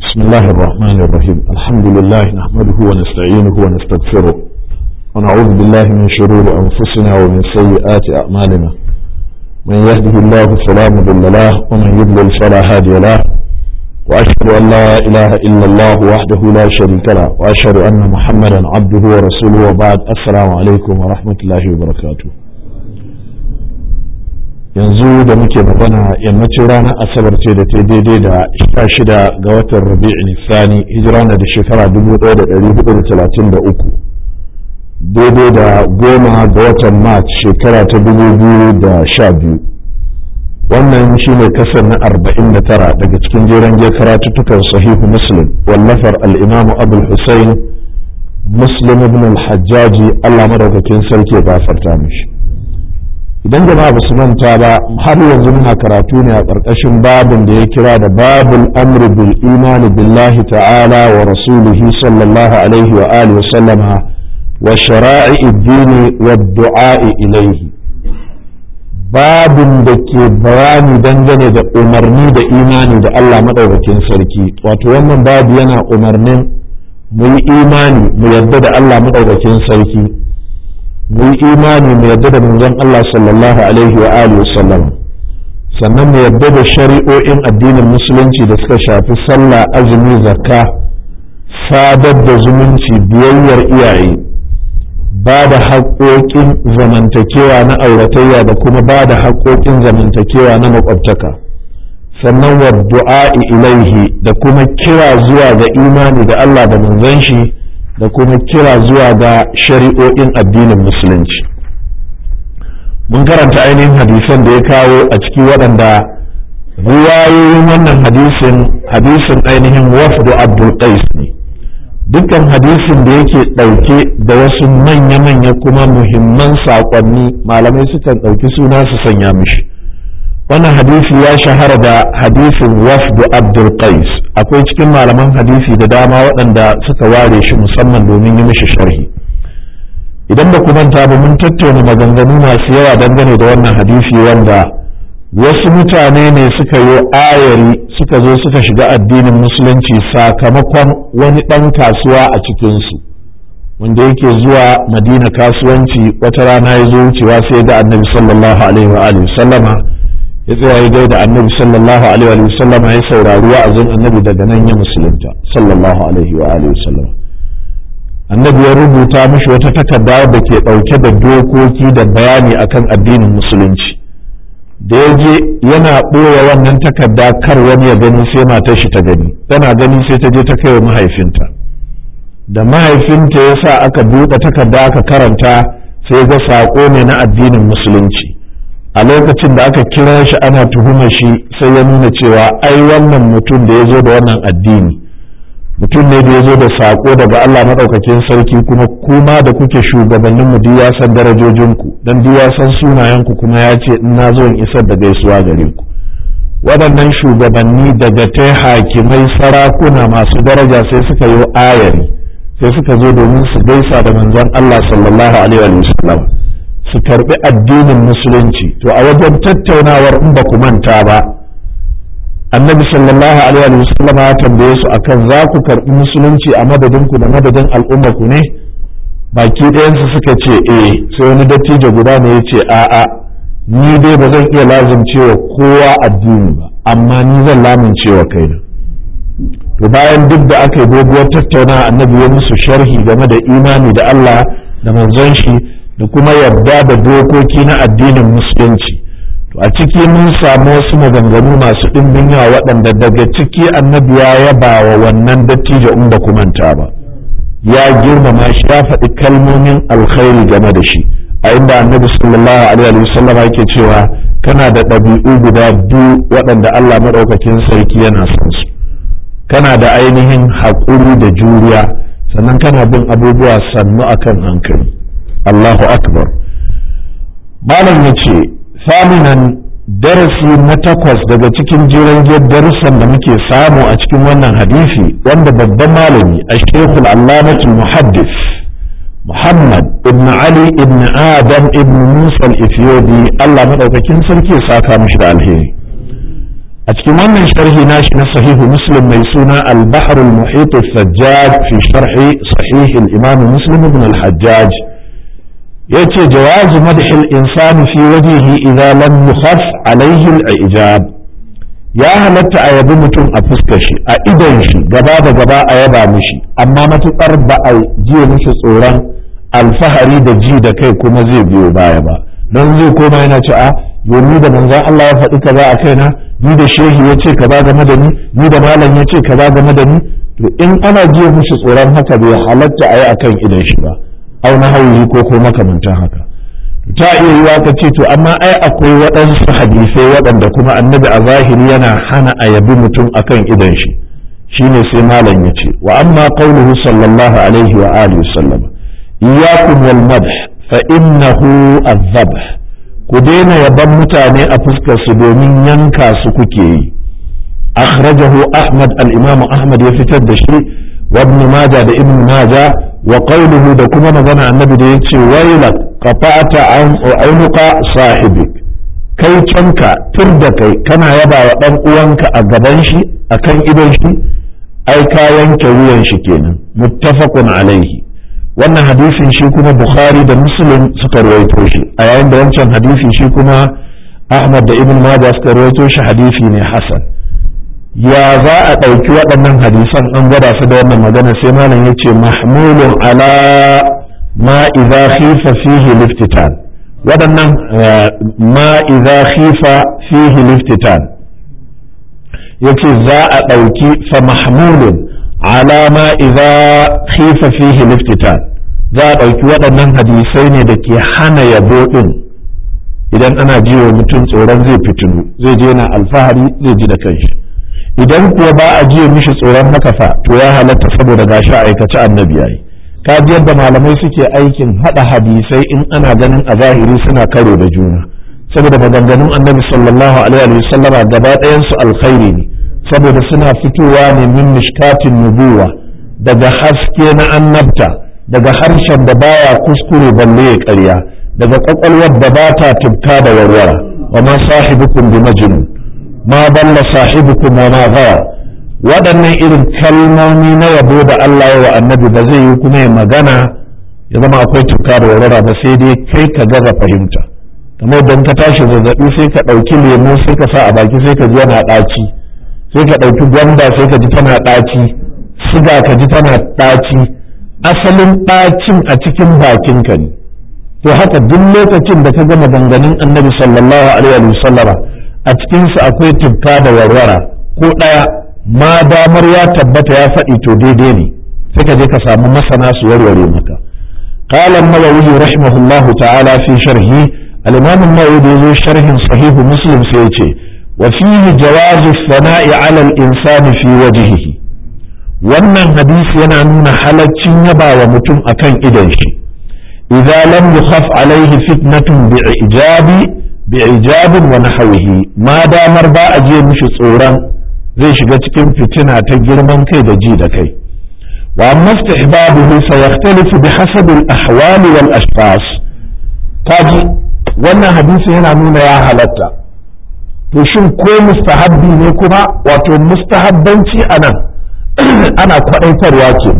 بسم الله الرحمن الرحيم الحمد لله نحمده ونستعينه ونستغفره ونعوذ بالله من شرور أنفسنا ومن سيئات أعمالنا من يهده الله فلا مضل له ومن يضلل فلا هادي له وأشهد أن لا إله إلا الله وحده لا شريك له وأشهد أن محمدا عبده ورسوله وبعد السلام عليكم ورحمة الله وبركاته yanzu da muke magana yammacin ranar asabar ce da ta daidai da sha shida ga watan rabi'in sani hijira na da shekara 1433 daidai da goma ga watan march shekara ta 2012 wannan shine kasar na 49 daga cikin jeren je karatuttukan sahihu muslim wallafar al'imamu abul hussein muslim ibn al-hajjaji allah madaukakin sarki ya gafarta mishi idan jama'a ba su manta ba har yanzu muna karatu ne a ƙarƙashin babin da ya kira da babul amri bil imani billahi ta'ala wa rasulihi sallallahu alaihi wa alihi wa sallama wa shara'i dini wa du'a'i ilaihi babin da ke bayani dangane da umarni da imani da Allah madaukakin sarki wato wannan babu yana umarnin mu yi imani mu yarda da Allah madaukakin sarki mu yi imani mu yadda da manzon Allah sallallahu alaihi wa alihi sallam sannan mu yadda da shari'o'in addinin musulunci da suka shafi sallah azumi zakka sadar da zumunci biyayyar iyaye ba da haƙoƙin zamantakewa na auratayya da kuma ba da haƙoƙin zamantakewa na makwabtaka sannan wa du'a'i ilaihi da kuma kira zuwa ga imani da Allah da manzon shi da kuma kira zuwa ga shari'o'in addinin musulunci mun karanta ainihin hadisan da ya kawo a ciki waɗanda riwayoyin wannan hadisin hadisin ainihin wafdu abdul qais ne dukkan hadisin da yake ɗauke da wasu manya-manya kuma muhimman saƙonni malamai sukan ɗauki suna su sanya mishi wannan hadisi ya shahara da hadisin wafdu abdul qais akwai cikin malaman hadisi da dama waɗanda suka ware shi musamman domin yi mishi sharhi idan ba ku manta ba mun tattauna maganganu masu yawa dangane da wannan hadisi wanda wasu mutane ne suka yi ayari suka zo suka shiga addinin musulunci sakamakon wani ɗan kasuwa a cikinsu wanda yake zuwa madina kasuwanci wata rana ya zo wucewa sai ga annabi sallallahu alaihi wa sallama ya tsaya ya gaida annabi sallallahu alaihi wa sallam ya saurari wa'azin annabi daga nan ya musulunta sallallahu alaihi wa alihi sallam annabi ya rubuta mishi wata takarda da ke dauke da dokoki da bayani akan addinin musulunci da ya je yana ɓoye wannan takarda kar wani ya gani sai matar shi ta gani tana gani sai ta je ta kai wa mahaifinta da mahaifinta ya sa aka buɗe takarda aka karanta sai ga saƙo ne na addinin musulunci a lokacin da aka kira shi ana tuhuma shi sai ya nuna cewa ai wannan mutum da ya zo da wannan addini mutum ne da ya zo da saƙo daga Allah maɗaukakin sarki kuma kuma da kuke shugabannin mu duk ya san darajojinku don duk ya san sunayenku kuma ya ce in na zo in isar da gaisuwa gare ku waɗannan shugabanni daga ta hakimai sarakuna masu daraja sai suka yi ayari sai suka zo domin su gaisa da manzon Allah sallallahu alaihi wa sallam su karbi addinin musulunci to a wajen tattaunawar in ba ku manta ba annabi sallallahu alaihi wa sallam ya tambaye su akan za ku karbi musulunci a madadin ku da madadin al'umma ku ne baki ɗayansu suka ce eh sai wani dattijo guda ne ya ce a'a ni dai ba zan iya lazumcewa kowa addini ba amma ni zan lamuncewa kaina to bayan duk da aka yi doguwar tattaunawa annabi ya musu sharhi game da imani da Allah da manzon shi da kuma yarda da dokoki na addinin musulunci to a ciki mun samu wasu maganganu masu ɗimbin yawa waɗanda daga ciki annabi ya yaba wa wannan dattijo in ba ku manta ba ya girmama shi ya faɗi kalmomin alkhairi game da shi a inda annabi sallallahu alaihi wasallam yake cewa kana da ɗabi'u guda biyu waɗanda Allah maɗaukakin sarki yana son su kana da ainihin haƙuri da juriya sannan kana bin abubuwa sannu akan hankali Allahu akbar malam ya ce saminan darasi na takwas daga cikin jiran darussan da muke samu a cikin wannan hadisi wanda babban malami a shekul allamatul muhaddis muhammad ibn ali ibn adam ibn musa al-ethiopi allah maɗaukakin sarki ya saka mishi da alheri a cikin wannan sharhi nashi na sahihu muslim mai suna al-bahr al-muhit al-sajjaj fi sharhi sahih al-imam muslim ibn al-hajjaj yace jawazu madh al-insan fi wajhihi idza lam yukhaf alayhi al-ijab ya halatta a yabi mutum a fuskar shi a idon shi gaba da gaba a yaba mishi amma matukar ba a jiya mishi tsoron alfahari da ji da kai kuma zai biyo baya ba don zai koma yana ce a yomi da manzan Allah ya faɗi kaza a kaina ni da shehi ya ce kaza game da ni ni da malam ya ce kaza game da ni to in ana jiya mishi tsoron haka bai halatta a yi akan idon shi ba au na hauyi ko ko makamantan haka ta iya yiwa ka ce to amma ai akwai waɗansu hadisai waɗanda kuma annabi a zahiri yana hana a yabi mutum akan idon shi shine sai malam ya ce wa amma qauluhu sallallahu alaihi wa alihi sallam iyyakum wal madh fa innahu adh ku daina yaban mutane a fuskar su domin yanka su kuke yi akhrajahu ahmad al-imam ahmad ya fitar da shi wa ibn majah da ibn majah wa qawluhu da kuma magana annabi da yace wailak qata'ta an unuqa sahibik kai canka tur da kai kana yaba wa dan uwanka a gaban shi akan idon shi ai ka yanke wuyan shi kenan muttafaqun alaihi wannan hadisin shi kuma bukhari da muslim suka rawaito shi a yayin da wancan hadisi shi kuma ahmad da ibn majah suka rawaito shi hadisi ne hasan ya za a ɗauki waɗannan hadisan an gwada su da wannan magana sai malam ya ce mahmulun ala ma idza khifa fihi liftitan waɗannan ma idza khifa fihi liftitan yace za a ɗauki fa mahmulun ala ma idza khifa fihi liftitan za a ɗauki waɗannan hadisai ne da ke hana yabo ɗin idan ana ji wa mutum tsoron zai fitinu zai je na alfahari zai ji da kanshi idan kuwa ba a jiya mishi tsoron haka fa to ya halatta saboda gashi a aikace annabi yayi ka ji yadda malamai suke aikin hada hadisai in ana ganin a zahiri suna karo da juna saboda maganganun annabi sallallahu alaihi wa sallama gaba ɗayan su alkhairi ne saboda suna fitowa ne min mishkatin nubuwa daga haske na annabta daga harshen da baya kuskure balle ya ƙarya daga kwakwalwar da ba ta tubka da warwara wa ma sahibukum bi majnun ma dalla sahibukum wa ma ghawa waɗannan irin kalmomi na yabo da Allah wa annabi ba zai yi kuma ya magana ya zama akwai tuka da warwara ba sai dai kai ka gaza fahimta kamar don ka tashi zazzabi sai ka ɗauki lemo sai ka sa a baki sai ka ji yana ɗaci sai ka ɗauki gwanda sai ka ji tana ɗaci siga ka ji tana ɗaci asalin ɗacin a cikin bakinka ne to haka duk lokacin da ka gama ganganin annabi sallallahu alaihi wa sallama a cikinsu akwai tubka da warwara ko ɗaya ma damar ya tabbata ya faɗi to daidai ne sai ka je ka samu masana su warware maka قال النووي رحمه الله تعالى في شرحه الإمام النووي يقول شرح صحيح مسلم سيتي وفيه جواز الثناء على الإنسان في وجهه wannan hadisi yana nuna halaccin yaba wa mutum akan idan shi idza lam yukhaf alaihi fitnatun bi'ijabi bi'ijabin wa nahwihi ma damar ba a je mishi tsoron zai shiga cikin fitina ta girman kai da ji da kai wa amma istihbabuhu fa yaxtalifu bihasab al-ahwal wal ashkhas kaji wannan hadisi yana nuna ya halatta to shin ko mustahabbi ne kuma wato mustahabbanci anan ana kwadaitarwa ke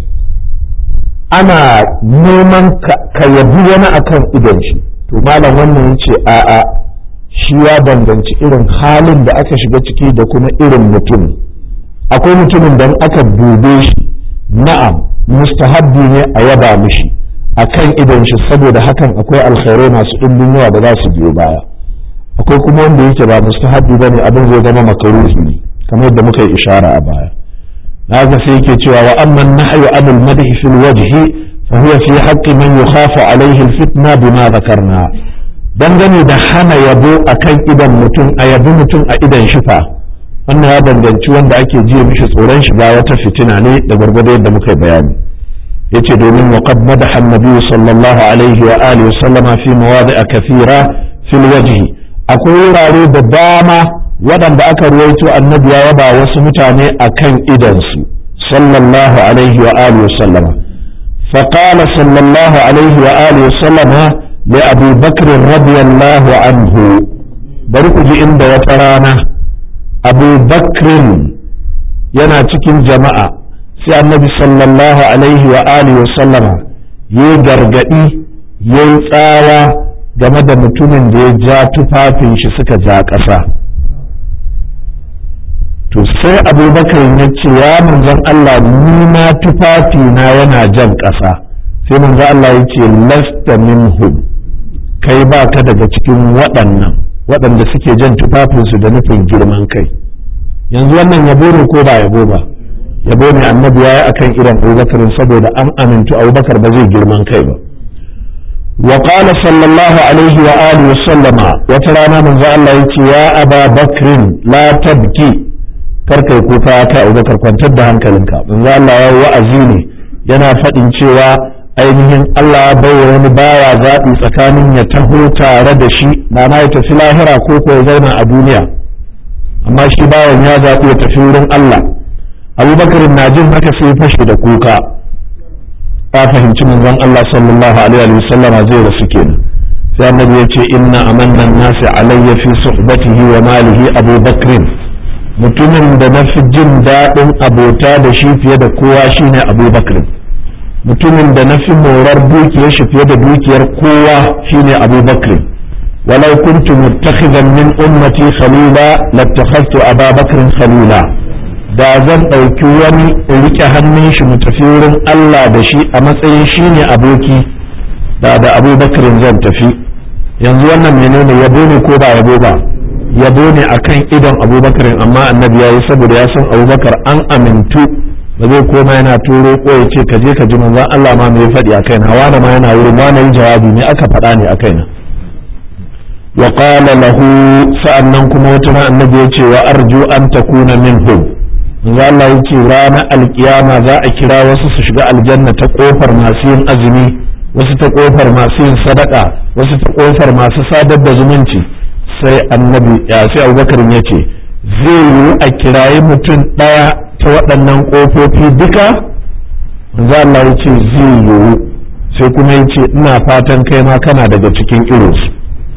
ana neman ka yabi wani akan idan shi to malam wannan yace a'a shi ya danganci irin halin da aka shiga ciki da kuma irin mutum akwai mutumin da aka dube shi na'am mustahabbi ne a yaba mishi akan idan shi saboda hakan akwai alkhairai masu ɗimbin yawa da za su biyo baya akwai kuma wanda yake ba mustahabbi bane abin zai zama makaruhi ne kamar yadda muka yi ishara a baya haka sai yake cewa wa amma nahyu anil madhi fil wajhi fa huwa fi haqqi man yukhafu alayhi al fitna bima dhakarna dangane da hana yabo akan idan mutum a yabi mutum a idan shi fa wannan ya danganci wanda ake jiya mishi tsoron shiga wata fitina ne da gwargwado yadda muka yi bayani yace domin wa qad madaha an-nabi sallallahu alaihi wa alihi sallama fi mawadi'a kathira fil wajhi akwai wurare da dama waɗanda aka ruwaito annabi ya yaba wasu mutane akan idansu sallallahu alaihi wa alihi sallama فقال صلى الله عليه وآله وسلم لأبي بكر رضي الله عنه بركج عند وترانا abu bakrin yana cikin jama'a sai annabi sallallahu alaihi wa alihi wa sallama ya gargadi ya yi tsawa game da mutumin da ya ja tufafin shi suka ja ƙasa to sai abubakar ya ce ya manzon Allah ni ma tufafi na yana jan ƙasa sai manzon Allah ya ce lasta minhum kai ba ka daga cikin waɗannan waɗanda suke jan tufafinsu da nufin girman kai yanzu wannan yabo ne ko ba yabo ba yabo ne annabi ya yi akan irin abubakar saboda an amintu abubakar ba zai girman kai ba wa qala sallallahu alaihi wa alihi wa sallama wata rana manzo Allah yace ya aba bakrin la tabki kar kai kuka kai abubakar kwantar da hankalinka manzo Allah ya wa'azi ne yana faɗin cewa ainihin Allah ya bai wani bawa zaɓi tsakanin ya taho tare da shi ma'ana ya tafi lahira ko ko ya zauna a duniya amma shi bawan ya zaɓi ya tafi wurin Allah abubakar na jin haka sai fashe da kuka ta fahimci manzon Allah sallallahu alaihi wa sallama zai rasu kenan sai annabi ya ce inna amanna nasi alayya fi suhbatihi wa malihi abubakar mutumin da na fi jin daɗin abota da shi fiye da kowa shine abubakar mutumin da na fi morar dukiyar shi fiye da dukiyar kowa shine abubakar walau kuntu muttakhidan min ummati khalila lattakhadtu ababakar khalila da zan ɗauki wani in rike hannun shi mu tafi wurin Allah da shi a matsayin shi ne aboki da da abubakar zan tafi yanzu wannan menene yabo ne ko ba yabo ba yabo ne akan idon abubakar amma annabi ya yi saboda ya san abubakar an amintu ba zai koma yana turo ko ya ce ka je ka ji manzon Allah ma me ya faɗi a kaina wani ma yana wurin wani yi jawabi ne aka faɗa ne a kaina wa qala lahu sa'annan kuma wata annabi ya ce wa arju an takuna minhum manzo Allah ya ce ranar alkiyama za a kira wasu su shiga aljanna ta kofar masu yin azumi wasu ta kofar masu yin sadaka wasu ta kofar masu sadar da zumunci sai annabi ya sai abubakar ya ce zai yiwu a kirayi mutum ɗaya ta waɗannan ƙofofi duka manzo Allah ya ce zai yiwu sai kuma ya ce ina fatan kai ma kana daga cikin irinsu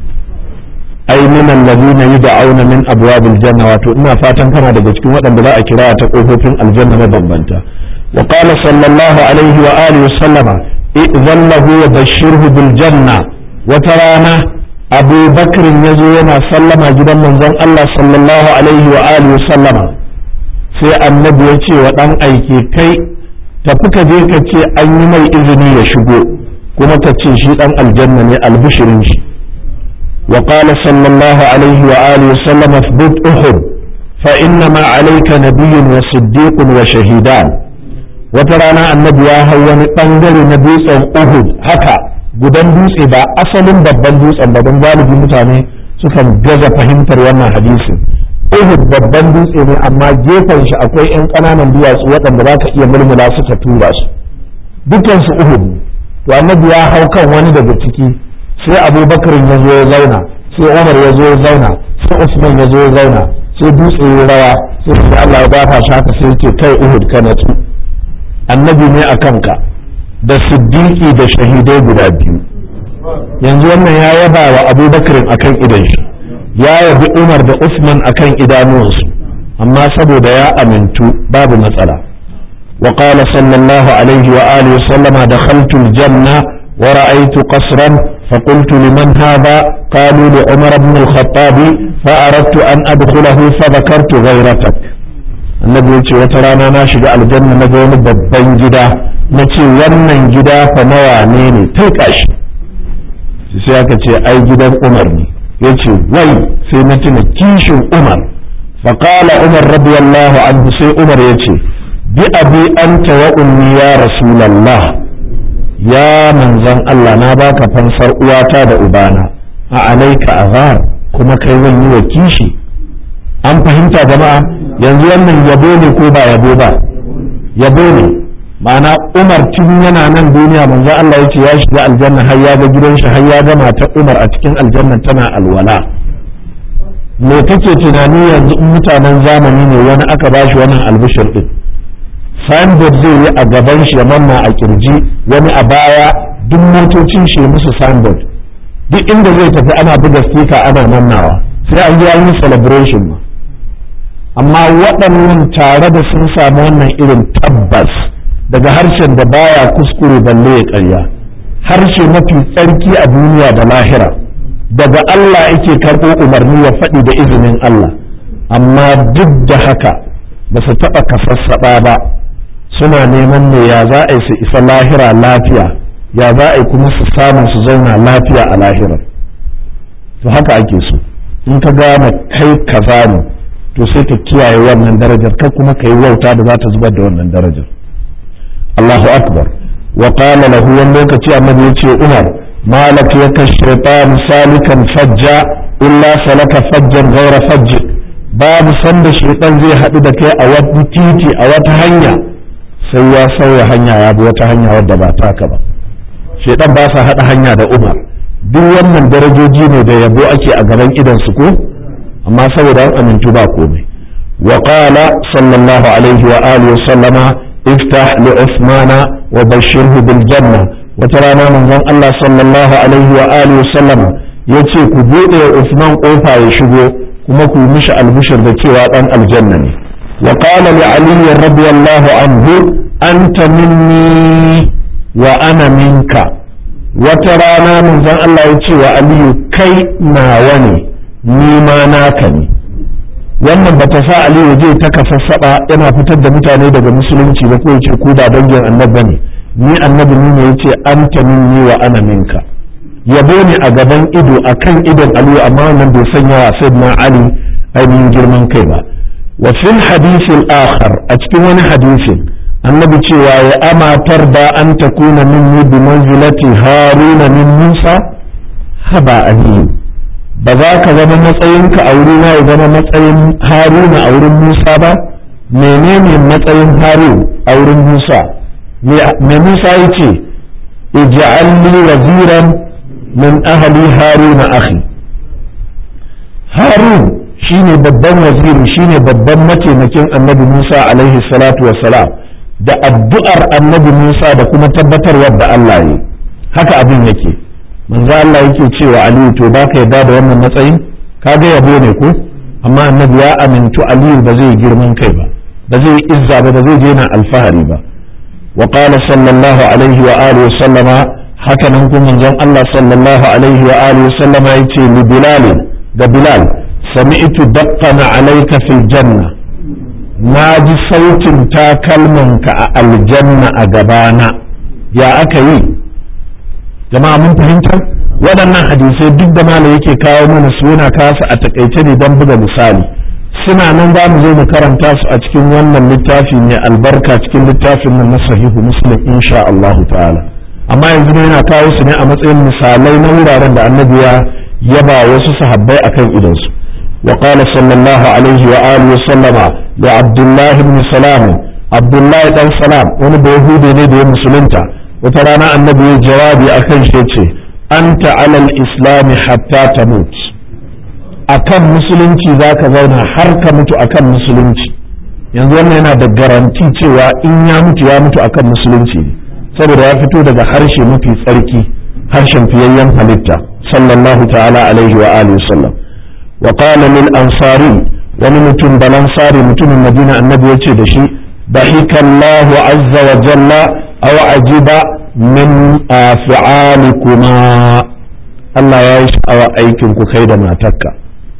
ai min allazina yud'auna min abwabil janna wato ina fatan kana daga cikin waɗanda za a kira ta kofofin aljanna mabambanta wa qala sallallahu alaihi wa alihi wa sallama idzan lahu wa bashirhu bil janna wata rana Abu Bakr yazo yana sallama gidan manzon Allah sallallahu alaihi wa alihi wa sallama sai annabi ya ce wa dan aike kai tafi ka je ka ce an yi mai izini ya shigo kuma ka ce shi dan aljanna ne albishirin shi وقال صلى الله عليه وآله وسلم اثبت أحد فإنما عليك نبي وصديق وشهيدان وترانا النبي يا هو نتنجر نبيس أحد هكا gudan dutse ba asalin babban dutsen ba don galibi mutane sukan gaza fahimtar wannan hadisin Uhud babban dutse ne amma gefen shi akwai 'yan ƙananan duwatsu waɗanda za ka iya mulmula suka tura su dukansu Uhud to annabi ya hau kan wani daga ciki sai abubakar ya zo ya zauna sai umar ya zo ya zauna sai usman ya zo ya zauna sai dutse ya rawa sai su Allah ya dafa shi haka sai ce kai uhud ka natsu annabi ne a kanka da siddiqi da shahidai guda biyu yanzu wannan ya yaba wa abubakar akan idan shi ya yabi umar da usman akan idanuwansu amma saboda ya amintu babu matsala وقال صلى الله عليه وآله وسلم دخلت الجنة ورأيت قصرا فقلت لمن هذا قالوا لعمر بن الخطاب فأردت أن أدخله فذكرت غيرتك النبي يقول وترانا ناشد الجنة نقول babban gida na ce wannan gida fa mawane ne ta shi sai aka ce ai gidan umar ne ya ce wai sai na tuna kishin umar faƙala umar radiyallahu anhu sai umar ya ce bi abi anta wa ummi ya rasulallah ya manzan Allah na baka fansar uwata da ubana a alaika azar kuma kai zan yi wa kishi an fahimta jama'a yanzu wannan yabo ne ko ba yabo ba yabo ne ma'ana umar tun yana nan duniya manzo Allah ya ce ya shiga aljanna har ya ga gidan shi har ya ga matar umar a cikin aljanna tana alwala me kake tunani yanzu in mutanen zamani ne wani aka bashi wannan albishir din signboard zai yi a gaban shi ya manna a kirji wani a baya duk motocin shi musu signboard duk inda zai tafi ana buga sticker ana mannawa sai an yi yi celebration ma amma waɗannan tare da sun samu wannan irin tabbas daga harshen da baya kuskure balle ya ƙarya harshe mafi tsarki a duniya da lahira daga Allah yake karɓo umarni ya faɗi da izinin Allah amma duk da haka ba su taɓa kasassaɓa ba suna neman ne ya za a yi su isa lahira lafiya ya za a yi kuma su samu su zauna lafiya a lahirar to haka ake so in ka gane kai kaza ne to sai ka kiyaye wannan darajar kai kuma ka yi wauta da za ta zubar da wannan darajar Allahu akbar wa qala lahu wani lokaci annabi ya ce Umar malak yaka shaytan salikan fajja illa salaka fajjan ghayra fajj babu sanda shaytan zai haɗu da kai a wani titi a wata hanya sai ya sauya hanya ya bi wata hanya wadda ba taka ba shaytan ba sa haɗa hanya da Umar duk wannan darajoji ne da yabo ake a gaban idan su ko amma saboda an amintu ba komai wa qala sallallahu alaihi wa alihi wa sallama iftah li usmana wa bashirhu bil janna wata rana manzon Allah sallallahu alaihi wa alihi wa sallama yace ku bude Usman kofa ya shigo kuma ku mishi albishir da cewa dan aljanna ne wa qala li ali radiyallahu anhu anta minni wa ana minka wata rana manzon Allah ya ce wa aliyu kai nawa ne ni ma naka ne wannan ba ta sa aliyu zai ta kasassaba yana fitar da mutane daga musulunci ba ko yace ku ba dangin annabi ne ni annabi ne ne yace anta minni wa ana minka yabo ne a gaban ido akan idon aliyu amma wannan bai sanya wa sayyidina ali ainihin girman kai ba wa fil hadith al-akhar a cikin wani hadisin annabi cewa ya amatar da an takuna minni bi manzilati haruna min musa haba aliyu ba za ka zama matsayinka a wurina ya zama matsayin haruna a wurin musa ba menene matsayin harun a wurin musa me musa ya ce ij'alni waziran min ahli haruna akhi harun shine babban waziri shine babban mataimakin annabi musa alaihi salatu wassalam da addu'ar annabi musa da kuma tabbatarwar da allah yi haka abin yake manzo Allah yake cewa Aliyu to ba ka yarda da wannan matsayin kaga yabo ne ko amma annabi ya amintu Aliyu ba zai girman kai ba ba zai izza ba ba zai je na alfahari ba wa qala sallallahu alaihi wa alihi wa sallama haka nan kuma manzon Allah sallallahu alaihi wa alihi wa sallama yace li bilal da bilal sami'tu daqqana alayka fil janna na ji sautin takalmanka a aljanna a gabana ya aka yi jama'a mun fahimta waɗannan hadisai duk da malam yake kawo mana su yana kasu a takaice ne don buga misali suna nan za mu zo mu karanta su a cikin wannan littafi mai albarka cikin littafin nan na sahihu muslim insha Allahu ta'ala amma yanzu ne yana kawo su ne a matsayin misalai na wuraren da annabi ya yaba wasu sahabbai akan idansu wa qala sallallahu alaihi wa alihi wa sallama da abdullahi ibn salam abdullahi dan salam wani da yahudi ne da ya musulunta wata rana annabi ya jawabi a kan shi ce anta alal islami hatta ta mutu akan musulunci za ka zauna har ka mutu akan musulunci yanzu wannan yana da garanti cewa in ya mutu ya mutu akan musulunci saboda ya fito daga harshe mafi tsarki harshen fiyayyen halitta sallallahu ta'ala alaihi wa alihi sallam wa qala lil ansari wani mutum balansari mutumin madina annabi ya ce da shi ضحك الله عز وجل أو عجب من فعالكما Allah ya yi sha'awa aikin ku kai da matarka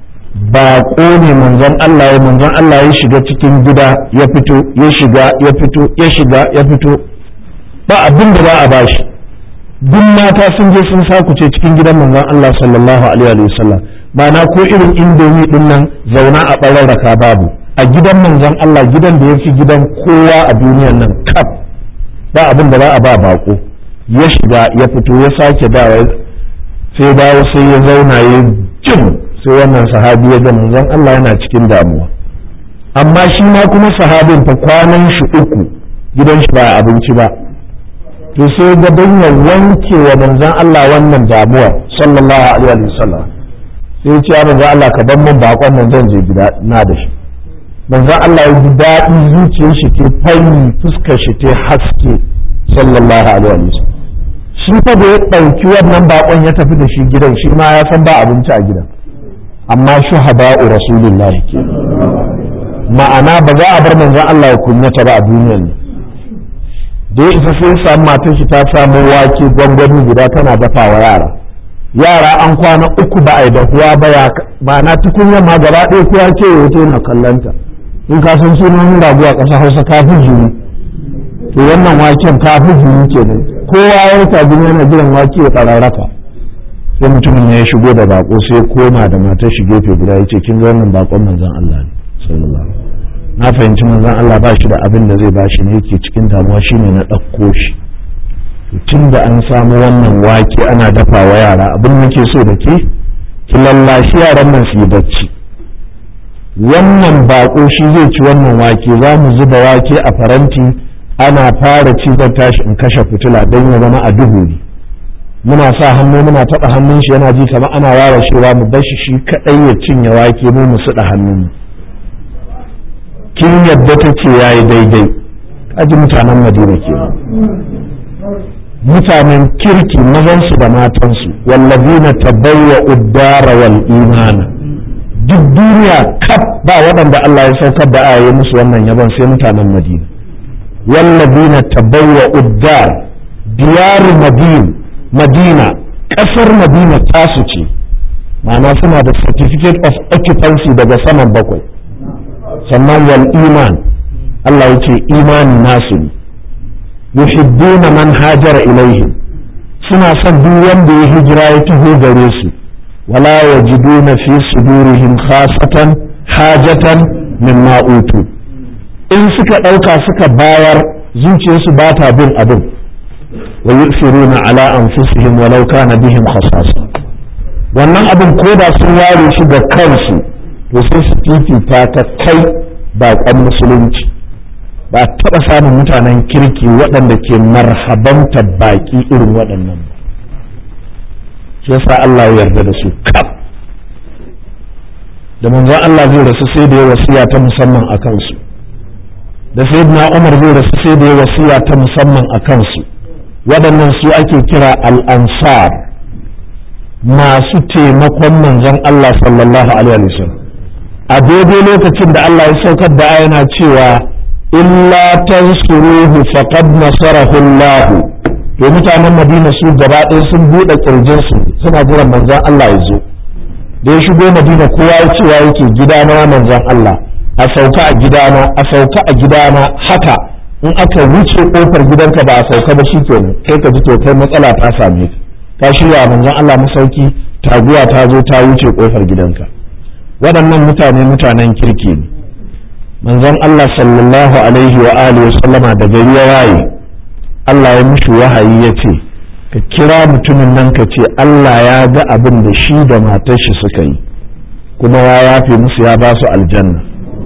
baƙo ne manzon Allah ya manzon Allah ya shiga cikin gida ya fito ya shiga ya fito ya shiga ya fito ba abin da za a bashi duk mata sun je sun sakuce cikin gidan manzon Allah sallallahu alaihi wa sallam ba na ko irin indomi din nan zauna a ɓararraka babu a gidan manzon Allah gidan da ya fi gidan kowa a duniyar nan kaf ba abin da za a ba bako ya shiga ya fito ya sake dawa sai dawo sai ya zauna ya jin sai wannan sahabi ya ga manzon Allah yana cikin damuwa amma shi ma kuma sahabin fa kwanan shi uku gidan shi ba abinci ba to sai ga ya wanke wa manzon Allah wannan damuwar sallallahu alaihi wasallam sai ya ce ya manzon Allah ka bar mun bakon nan zan je gida na da shi manzo Allah ya ji daɗi zuciyar shi ke fanyi fuskar shi ta haske sallallahu alaihi wa sallam shi fa da ya ɗauki wannan bakon ya tafi da shi gidan shi ma ya san ba abinci a gidan amma shuhada'u rasulullah ke ma'ana ba za a bar manzon Allah ya kunyata ba a duniyar nan da ya isa sai samu matar shi ta samu wake gwangwani guda tana dafa wa yara yara an kwana uku ba a yi dahuwa ba ya ma'ana tukunyar ma gaba ɗaya kowa ce ya wuce na kallanta in ka san sunan ragu a ƙasa hausa kafin jini to wannan waken kafin jini kenan kowa ya rasa jini yana jiran wake ya ƙararraka sai mutumin ya shigo da bako sai koma da matar shi gefe guda ya ce kin ga wannan bakon manzon Allah ne sallallahu na fahimci manzon Allah ba shi da abin da zai bashi ne yake cikin damuwa shine na ɗauko shi tun da an samu wannan wake ana dafa wa yara abin da ke so da ke ki lallashi yaran nan su yi bacci wannan bako shi zai ci wannan wake za mu zuba wake a faranti ana fara ci zan tashi in kashe fitila don ya zama a duhu ne muna sa hannu muna taɓa hannun shi yana ji kamar ana ware shewa mu bashi shi kaɗai ya cinye wake mu mu suɗa hannun kin yadda ta ce ya yi daidai kaji mutanen madina ke mutanen kirki mazansu da matansu wallazina tabawwa uddara wal imana duk duniya kaf ba waɗanda Allah ya saukar da aya musu wannan yabon sai mutanen madina wallazina tabawwa uddar diyaru madina madina ƙasar madina tasu ce ma'ana suna da certificate of occupancy daga saman bakwai sannan wal iman Allah ya ce imani nasu ne yuhibbuna man hajara ilaihim suna son duk wanda ya hijira ya taho gare su wala yajiduna fi sudurihim khasatan hajatan mimma utu in suka ɗauka suka bayar zuciyarsu ba ta bin abin wa yusiruna ala anfusihim walau kana bihim khasasa wannan abin ko da sun ware shi ga kansu to sai su fifita ta kai baƙon musulunci ba taɓa samun mutanen kirki waɗanda ke marhabanta baƙi irin waɗannan ba shi yasa Allah ya yarda da su kaf da manzon Allah zai rasu sai da ya wasiya ta musamman a kansu da sayyidina Umar zai rasu sai da ya wasiya ta musamman a kansu waɗannan su ake kira al-ansar masu taimakon manzon Allah sallallahu alaihi wasallam a daidai lokacin da Allah ya saukar da ayana cewa illa tansuruhu faqad nasarahu Allah to mutanen Madina su gaba ɗaya sun buɗe kirjin su suna jiran manzon Allah ya zo da ya shigo Madina kowa ya cewa yake gidana manzon Allah a sauka a gidana a sauka a gidana haka in aka wuce kofar gidanka ba a sauka ba shikenan kai ka ji to kai matsala ta same ka ka shirya manzon Allah masauki taguwa ta zo ta wuce kofar gidanka waɗannan mutane mutanen kirki ne manzon Allah sallallahu alaihi wa alihi wa sallama da gari ya waye Allah ya mishi wahayi ya ce ka kira mutumin nan ka ce Allah ya ga abin da shi da matar shi suka yi kuma ya yafe musu ya ba su aljanna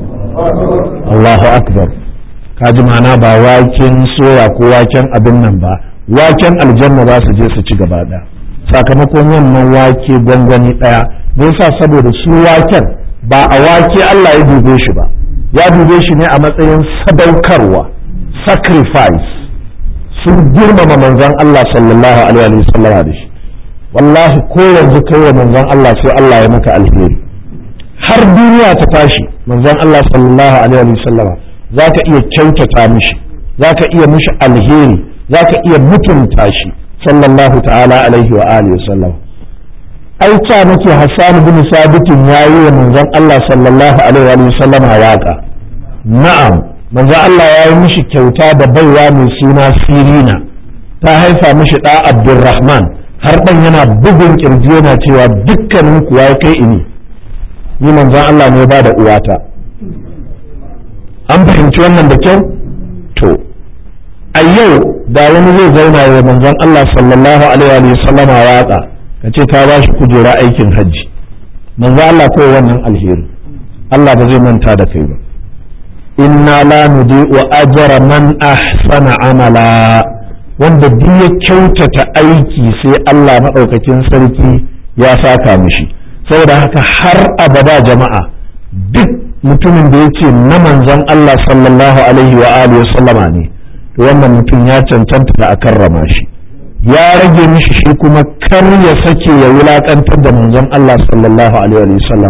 Allahu akbar ka ji mana ba waken soya ko waken abin nan ba waken aljanna za su je su ci gaba ɗaya sakamakon wannan wake gwangwani ɗaya me yasa saboda shi waken ba a wake Allah ya dube shi ba ya dube shi ne a matsayin sadaukarwa sacrifice sun girmama manzon Allah sallallahu alaihi wa sallam da shi wallahi ko yanzu kai wa manzon Allah sai Allah ya maka alheri har duniya ta tashi manzon Allah sallallahu alaihi wa sallam zaka iya kyautata mishi zaka iya mishi alheri zaka iya mutunta shi sallallahu ta'ala alaihi wa alihi wa sallam ai ta nake Hassan bin Sabitin yayi wa manzon Allah sallallahu alaihi wa sallam waka na'am manzon Allah ya yi mishi kyauta da baiwa mai suna Sirina ta haifa mishi da Abdurrahman har dan yana bugun kirji yana cewa dukkanin ku ya kai ini ni manzon Allah ne ba da uwata an fahimci wannan da kyau to a yau da wani zai zauna wa manzon Allah sallallahu alaihi wa sallama waka ka ce ta ba shi kujera aikin hajji manzo Allah kawai wannan alheri Allah ba zai manta da kai ba inna la nudi'u ajra man ahsana amala wanda duk ya kyautata aiki sai Allah maɗaukakin sarki ya saka mishi saboda haka har abada jama'a duk mutumin da yake na manzon Allah sallallahu alaihi wa alihi sallama ne to wannan mutum ya cancanta da a karrama shi ya rage mishi shi kuma kar ya sake ya wulakantar da manzon Allah sallallahu alaihi wa sallama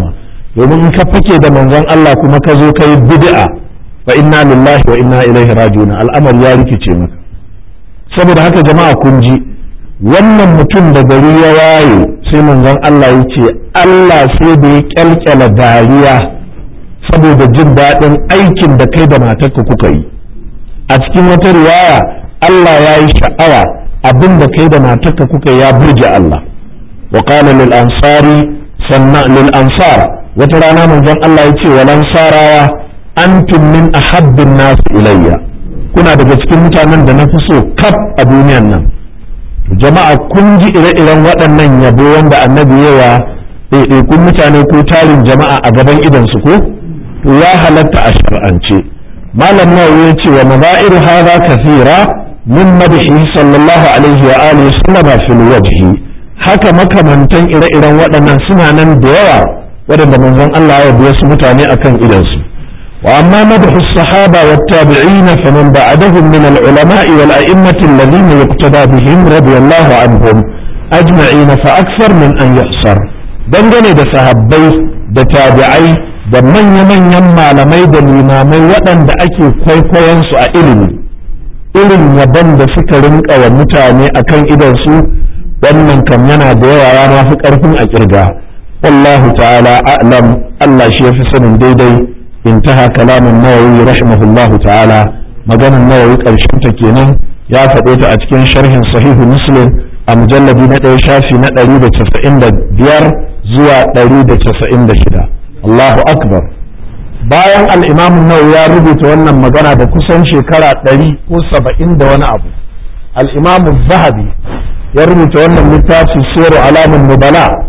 domin in ka fake da manzon Allah kuma ka zo kai bid'a fa inna lillahi wa inna ilaihi raji'un al'amari ya rikice maka saboda haka jama'a kun ji wannan mutum da gari ya waye sai manzon Allah ya ce Allah sai da ya kyalkyala dariya saboda jin daɗin aikin da kai da matarka kuka yi a cikin wata riwaya Allah ya yi sha'awa abin da kai da matarka kuka ya burge Allah wa qala lil ansari sanna lil ansar wata rana manzon Allah ya ce wa lansarawa antum min ahabbin nas ilayya kuna daga cikin mutanen da na fi so kaf a duniyan nan jama'a kun ji ire-iren waɗannan yabo wanda annabi yawa ɗaiɗaikun mutane ko tarin jama'a a gaban idansu ko to ya halatta a shar'ance malam nawawi ya ce wa maza'iru hadha kathira min madhi sallallahu alaihi wa alihi sallama fil wajhi haka makamantan ire-iren waɗannan suna nan da yawa waɗanda manzon Allah ya biya su mutane akan idansu وأما مدح الصحابة والتابعين فمن بعدهم من العلماء والأئمة الذين يقتدى بهم رضي الله عنهم أجمعين فأكثر من أن يحصر dangane da sahabbai da tabi'ai da manya-manyan malamai da limamai waɗanda ake kwaikwayon su a ilimi irin yabon da suka rinka wa mutane akan idansu wannan kam yana da yawa ya mafi ƙarfin a ƙirga wallahu ta'ala a'lam Allah shi ya fi sanin daidai انتهى كلام النووي رحمه الله تعالى مجانا النووي قرشن تكينا يا فقيت أتكين شرح صحيح مسلم المجلد ندعي شافي ندعي تسعين بيار زوى دريد تسعين شدا الله أكبر bayan al'imamun nau ya rubuta wannan magana da kusan shekara ɗari ko saba'in da wani abu al'imamun zahabi ya rubuta wannan littafi sero alamun nubala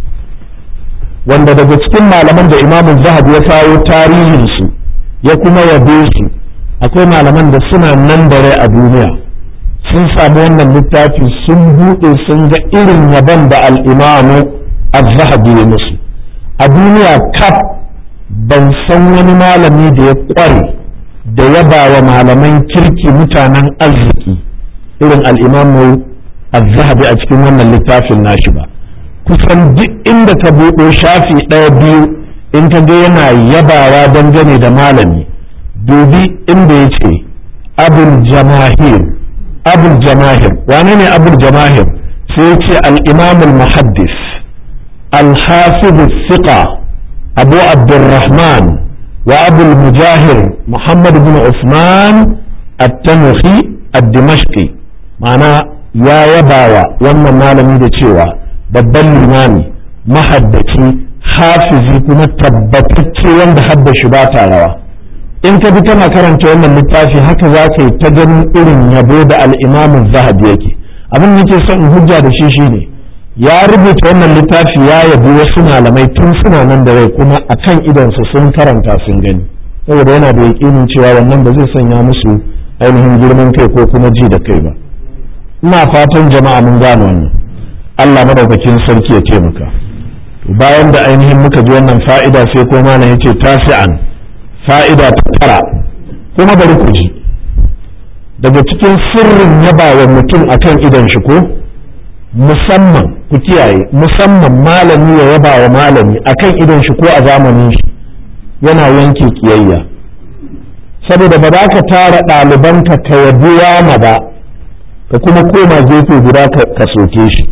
wanda daga cikin malaman da imamun zahabi ya kawo tarihinsu ya kuma yabe su akwai malaman da suna nan da rai a duniya sun samu wannan littafi sun buɗe sun ga irin yabon da al'imamu az-zahabi ya musu a duniya kaf ban san wani malami da ya ƙware da yaba wa malaman kirki mutanen arziki irin al'imamu az-zahabi a cikin wannan littafin nashi ba kusan duk inda ka buɗo shafi ɗaya biyu in ka ga yana yabawa dangane da malami dubi inda ya ce abul jamahir abul jamahir wane ne abul jamahir sai ya ce al'imamul muhaddis al-hafiz thiqa abu abdurrahman wa abul mujahir muhammad bin usman at-tanuhi ad-dimashqi ma'ana ya yabawa wannan malami da cewa babban limami mahaddaci hafizi kuma tabbatacce wanda hadda shi ba ta rawa in ka bi tana karanta wannan littafi haka za ka yi ta ganin irin yabo da al'imamin zahabi yake abin da ke son in hujja da shi shine ya rubuta wannan littafi ya yabi wasu malamai tun suna nan da rai kuma akan idansu sun karanta sun gani saboda yana da yaƙinin cewa wannan ba zai sanya musu ainihin girman kai ko kuma ji da kai ba ina fatan jama'a mun gane wannan Allah madaukakin sarki ya taimaka bayan da ainihin muka ji wannan fa'ida sai ko malam yace tasi'an fa'ida ta tara kuma bari ku ji daga cikin sirrin yaba wa mutum akan idan shi ko musamman ku kiyaye musamman malami ya yaba wa malami akan idan shi ko a zamanin shi yana yanke kiyayya saboda ba za ka tara ɗalibanka ka yabi ma ba ka kuma koma gefe guda ka soke shi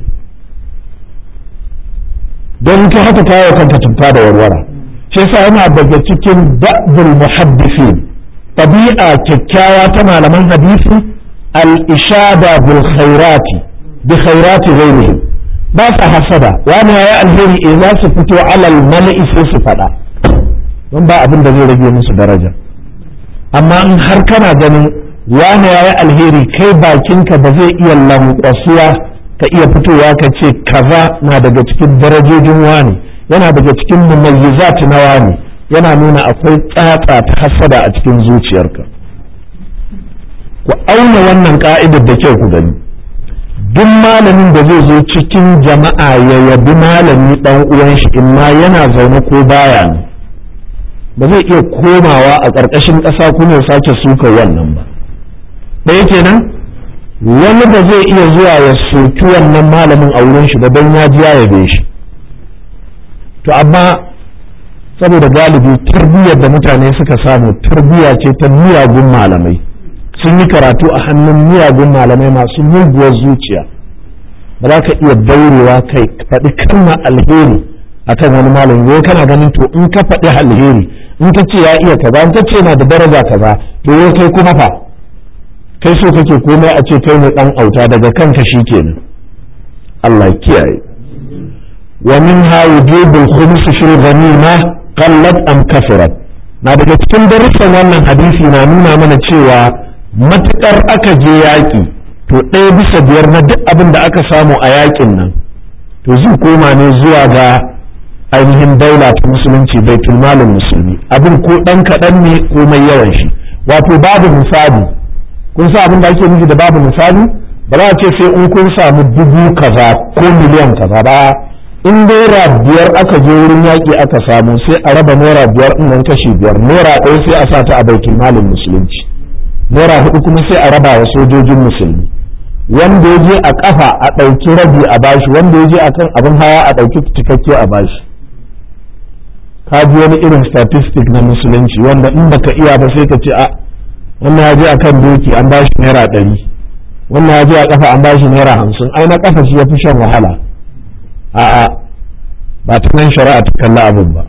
don ka haka kawo kanka tuffa da warwara shi yasa yana daga cikin da'bul muhaddisin tabi'a kyakkyawa ta malaman hadisi al-ishada bil khairati bi khairati ghairihim ba sa hasada wani yayi alheri eh za su fito alal mala'i sai su fada don ba abin da zai rage musu daraja amma in har kana ganin wani yayi alheri kai bakinka ba zai iya lankwasuwa ka iya fitowa ka ce kaza na daga cikin darajojin wani yana daga cikin mumayyizat na wani yana nuna akwai tsatsa ta hasada a cikin zuciyarka ku auna wannan ka'idar da kyau ku gani duk malamin da zai zo cikin jama'a ya yabi malami dan uwan shi in ma yana zaune ko baya ne ba zai iya komawa a ƙarƙashin ƙasa kuma ya sake suka wannan ba ɗaya kenan wani ba zai iya zuwa ya soki wannan malamin a wurin shi ba don ya ji ya yabe shi to amma saboda galibi tarbiyyar da mutane suka samu tarbiyya ce ta miyagun malamai sun yi karatu a hannun miyagun malamai masu muguwar zuciya ba za ka iya daurewa kai faɗi kalmar alheri akan wani malami wai kana ganin to in ka faɗi alheri in ka ce ya iya kaza in ka ce na da daraja kaza to wai kai kuma fa kai so kake komai a ce kai ne dan auta daga kanka kenan Allah ya kiyaye wa minha wujubul khums fil ghanima qallat am kasarat na daga cikin darussan wannan hadisi na nuna mana cewa matukar aka je yaƙi to ɗaya bisa biyar na duk abin da aka samu a yaƙin nan to zai koma ne zuwa ga ainihin daula ta musulunci baitul malin musulmi abin ko ɗan kaɗan ne ko mai yawan shi wato babu misali kun sa abin da ake nufi da babu misali ba za a ce sai in kun samu dubu kaza ko miliyan kaza ba in naira biyar aka je wurin yaƙi aka samu sai a raba naira biyar in nan kashi biyar naira ɗaya sai a sa ta a baitul malin musulunci naira hudu kuma sai a raba wa sojojin musulmi wanda ya je a kafa a ɗauki rabi a bashi wanda ya je a kan abin hawa a ɗauki cikakke a bashi ka ji wani irin statistic na musulunci wanda in baka iya ba sai ka ce a wannan ya je a kan doki an bashi naira ɗari wannan ya je a kafa an bashi naira hamsin ai na kafa shi ya fi shan wahala a'a ba ta nan shari'a ta kalli abin ba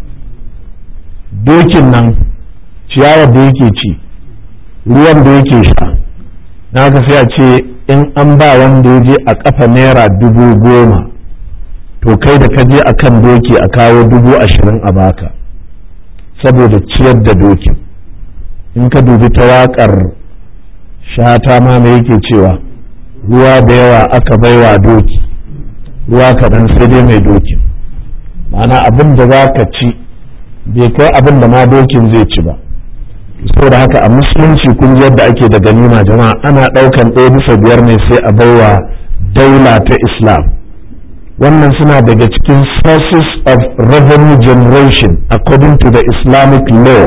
dokin nan ciyawar da yake ci ruwan da yake sha na haka sai a ce in an ba wanda ya je a kafa naira dubu goma to kai da ka je a kan doki a kawo dubu ashirin a baka saboda ciyar da dokin in ka dubi ta waƙar shata ma mai yake cewa ruwa da yawa aka baiwa doki ruwa kaɗan sai dai mai dokin ma'ana abin da za ka ci bai kai abin da ma dokin zai ci ba saboda haka a musulunci kun ji yadda ake da ganima jama'a ana ɗaukan ɗaya bisa biyar ne sai a baiwa daula ta islam wannan suna daga cikin sources of revenue generation according to the islamic law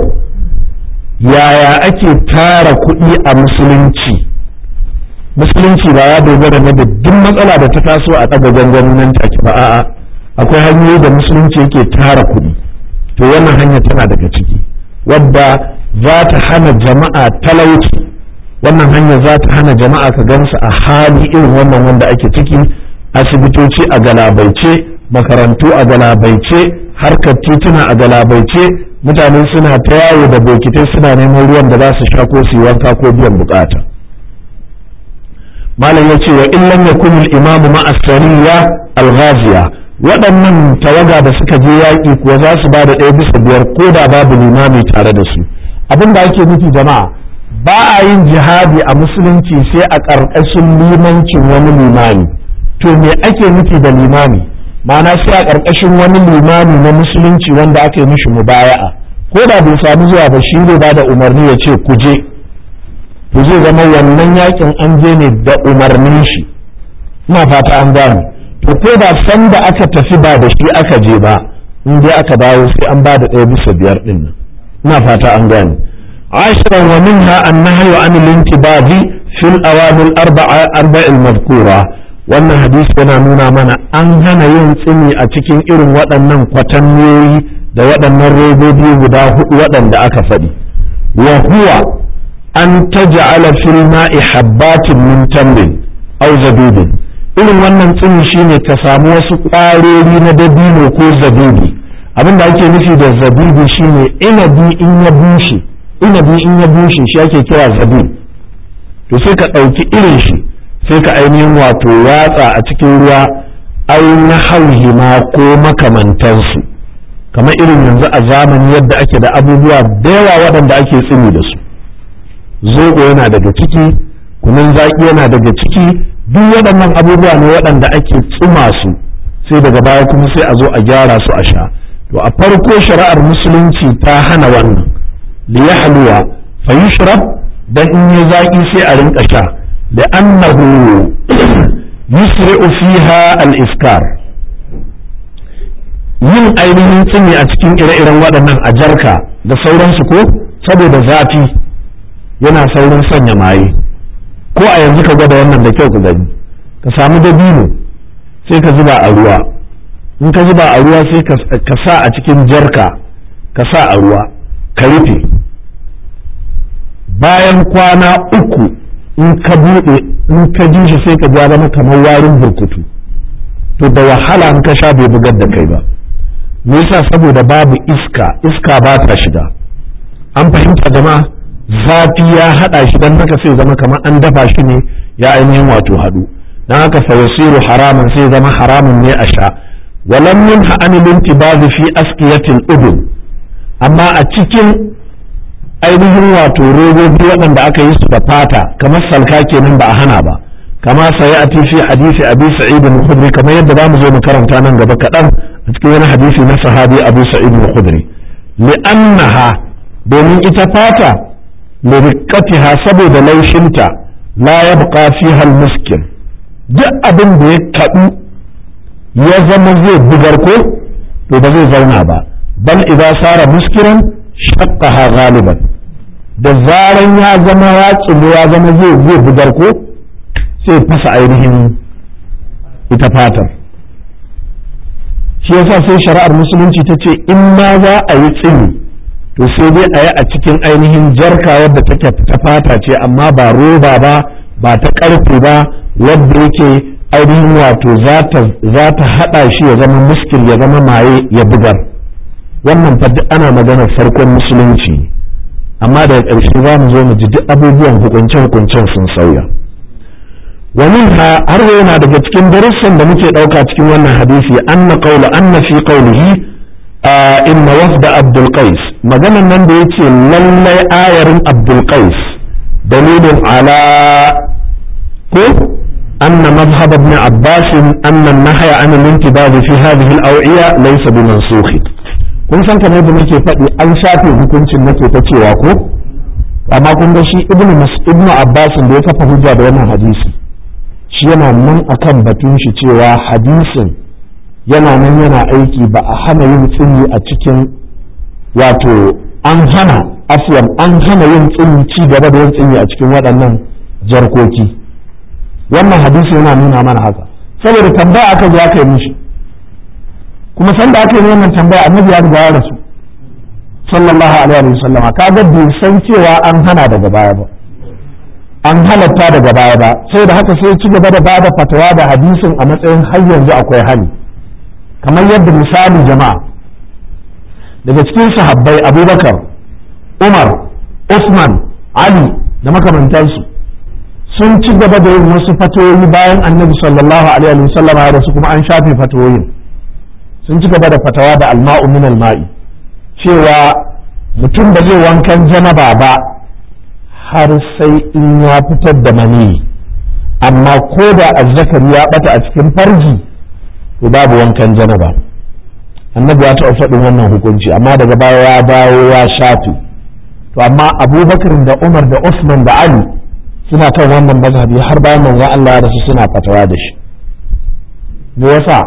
yaya ake tara kuɗi a musulunci musulunci ba ya dogara na da duk matsala da ta taso a ɗaga gangan nan take ba a'a akwai hanyoyi da musulunci yake tara kuɗi to wannan hanya tana daga ciki wadda za ta hana jama'a talauci wannan hanya za ta hana jama'a ka gansu a hali irin wannan wanda ake ciki asibitoci a galabaice makarantu a galabaice harkar tituna a galabaice mutane suna ta yawo da bokitai suna neman ruwan da za su sha ko su yi wanka ko biyan bukata malam ya ce wa illan yakun al-imam ma'a sariya al-ghaziya waɗannan tawaga da suka je yaƙi kuwa za su ba da ɗaya bisa biyar ko da babu limami tare da su abin da ake nufi jama'a ba a yin jihadi a musulunci sai a ƙarƙashin limancin wani limami to me ake nufi da limami ma'ana sai a ƙarƙashin wani limami na musulunci wanda aka yi mishi mubaya'a ko da bai samu zuwa ba shi ne ba da umarni ya ce ku je to zai zama wannan yakin an je ne da umarnin shi ina fata an gane to ko da san da aka tafi ba da shi aka je ba in dai aka dawo sai an ba da ɗaya bisa biyar ɗin nan ina fata an gane عشرا ومنها النهي عن الانتباه في الأوامر الأربعة أربع المذكورة wannan hadisi yana nuna mana an hana yin tsini a cikin irin waɗannan kwatanniyoyi da waɗannan robobi guda hudu waɗanda aka faɗi wa huwa an taj'ala fil ma'i habbatin min tamrin aw zabibin irin wannan tsini shine ka samu wasu ƙwarori na dabino ko zabibi abin da ake nufi da zabibi shine inabi in ya bushe inabi in ya bushe shi ake kira zabib to sai ka ɗauki irin shi sai ka ainihin wato watsa a cikin ruwa ai na hauhima ko makamantansu kamar irin yanzu a zamani yadda ake da abubuwa da yawa waɗanda ake tsini da su zoɓo yana daga ciki kunun zaƙi yana daga ciki duk waɗannan abubuwa ne waɗanda ake tsuma su sai daga baya kuma sai a zo a gyara su a sha to a farko shari'ar musulunci ta hana wannan li yahluwa fa yushrab dan in yi zaƙi sai a rinka sha لأنه يسرع فيها الإفكار yin ainihin tsini a cikin ire-iren waɗannan a jarka da sauransu ko saboda zafi yana saurin sanya maye ko a yanzu ka gwada wannan da kyau ka gani ka samu dabino sai ka zuba a ruwa in ka zuba a ruwa sai ka sa a cikin jarka ka sa a ruwa ka rufe bayan kwana uku in ka buɗe in ka ji shi sai ka ja zama kamar warin burkutu to da wahala in ka sha bai bugar da kai ba me yasa saboda babu iska iska ba ta shiga an fahimta jama'a zafi ya haɗa shi don haka sai zama kamar an dafa shi ne ya ainihin wato haɗu don haka fa yasiru haraman sai zama haramun ne a sha walam min ha'ani lintibazi fi askiyatil udun amma a cikin ainihin wato robobi waɗanda aka yi su da fata kamar salka kenan ba a hana ba kama sai a fi hadisi abi sa'id al-khudri kamar yadda za mu zo mu karanta nan gaba kaɗan a cikin wani hadisi na sahabi abu sa'id al-khudri li'annaha domin ita fata liriqatiha saboda laushinta la yabqa fiha al-muskin duk abin da ya kaɗu ya zama zai bugar ko to ba zai zauna ba bal idza sara muskiran shaqqaha ghaliban da zaran ya zama ya tsimo ya zama zai zai bugar ko sai fasa ainihin ita fatar shi yasa sai shari'ar musulunci ta ce in ma za a yi tsini to sai dai a yi a cikin ainihin jarka wadda take ta fata ce amma ba roba ba ba ta karfe ba wadda yake ainihin wato za ta haɗa shi ya zama muskil ya zama maye ya bugar wannan fa duk ana maganar farkon musulunci amma daga ƙarshe za mu zo mu ji duk abubuwan hukunce-hukuncen sun sauya wani har yana daga cikin darussan da muke ɗauka cikin wannan hadisi anna qawla anna fi qawlihi inna wafda abdul qais maganan nan da yace lallai ayarin abdul qais dalilin ala ko أن مذهب ابن عباس أن النهي عن الانتباه في هذه الأوعية ليس بمنسوخ kun san kamar da nake faɗi an shafe hukuncin nake ta cewa ko amma kun ga shi ibnu ibnu abbas da ya kafa hujja da wannan hadisi shi yana nan akan batun shi cewa hadisin yana nan yana aiki ba a hana yin tsini a cikin wato an hana afwan an hana yin tsini ci gaba da yin tsini a cikin waɗannan jarkoki wannan hadisi yana nuna mana haka saboda tambaya aka zo aka yi mishi kuma san da aka yi wannan tambaya annabi ya riga ya rasu sallallahu alaihi wa sallam kaga bai san cewa an hana daga baya ba an halatta daga baya ba sai da haka sai ci gaba da bada fatawa da hadisin a matsayin har yanzu akwai hali kamar yadda misali jama'a daga cikin sahabbai abubakar umar usman ali da makamantansu sun ci gaba da yin wasu fatoyi bayan annabi sallallahu alaihi wa sallam ya rasu kuma an shafe fatoyin sun ci gaba da fatawa da alma'u min alma'i cewa mutum ba zai wankan janaba ba har sai in ya fitar da mani amma ko da azzakari ya bata a cikin farji to babu wankan janaba annabi ya taɓa faɗin wannan hukunci amma daga baya ya dawo ya shafe to amma abubakar da umar da usman da ali suna kan wannan mazhabi har bayan manzon Allah ya rasu suna fatawa da shi me yasa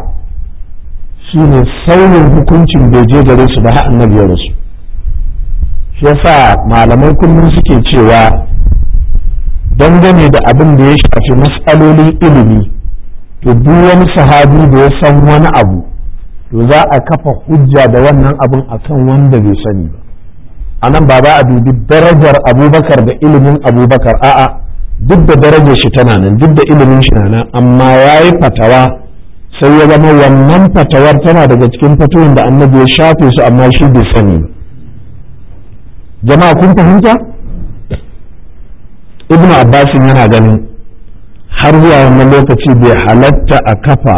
shine sauyin hukuncin bai je gare su ba har annabi ya rasu shi yasa malamai kullum suke cewa dangane da abin da ya shafi matsalolin ilimi to duk wani sahabi da ya san wani abu to za a kafa hujja da wannan abin akan wanda bai sani ba a nan ba za a dubi darajar abubakar da ilimin abubakar a'a duk da darajar shi tana nan duk da ilimin shi na nan amma ya yi fatawa sai ya zama wannan fatawar tana daga cikin fatuwin da annabi ya shafe su amma shi bai sani ba jama'a kun fahimta ibnu abbasin yana ganin har zuwa wannan lokaci bai halatta a kafa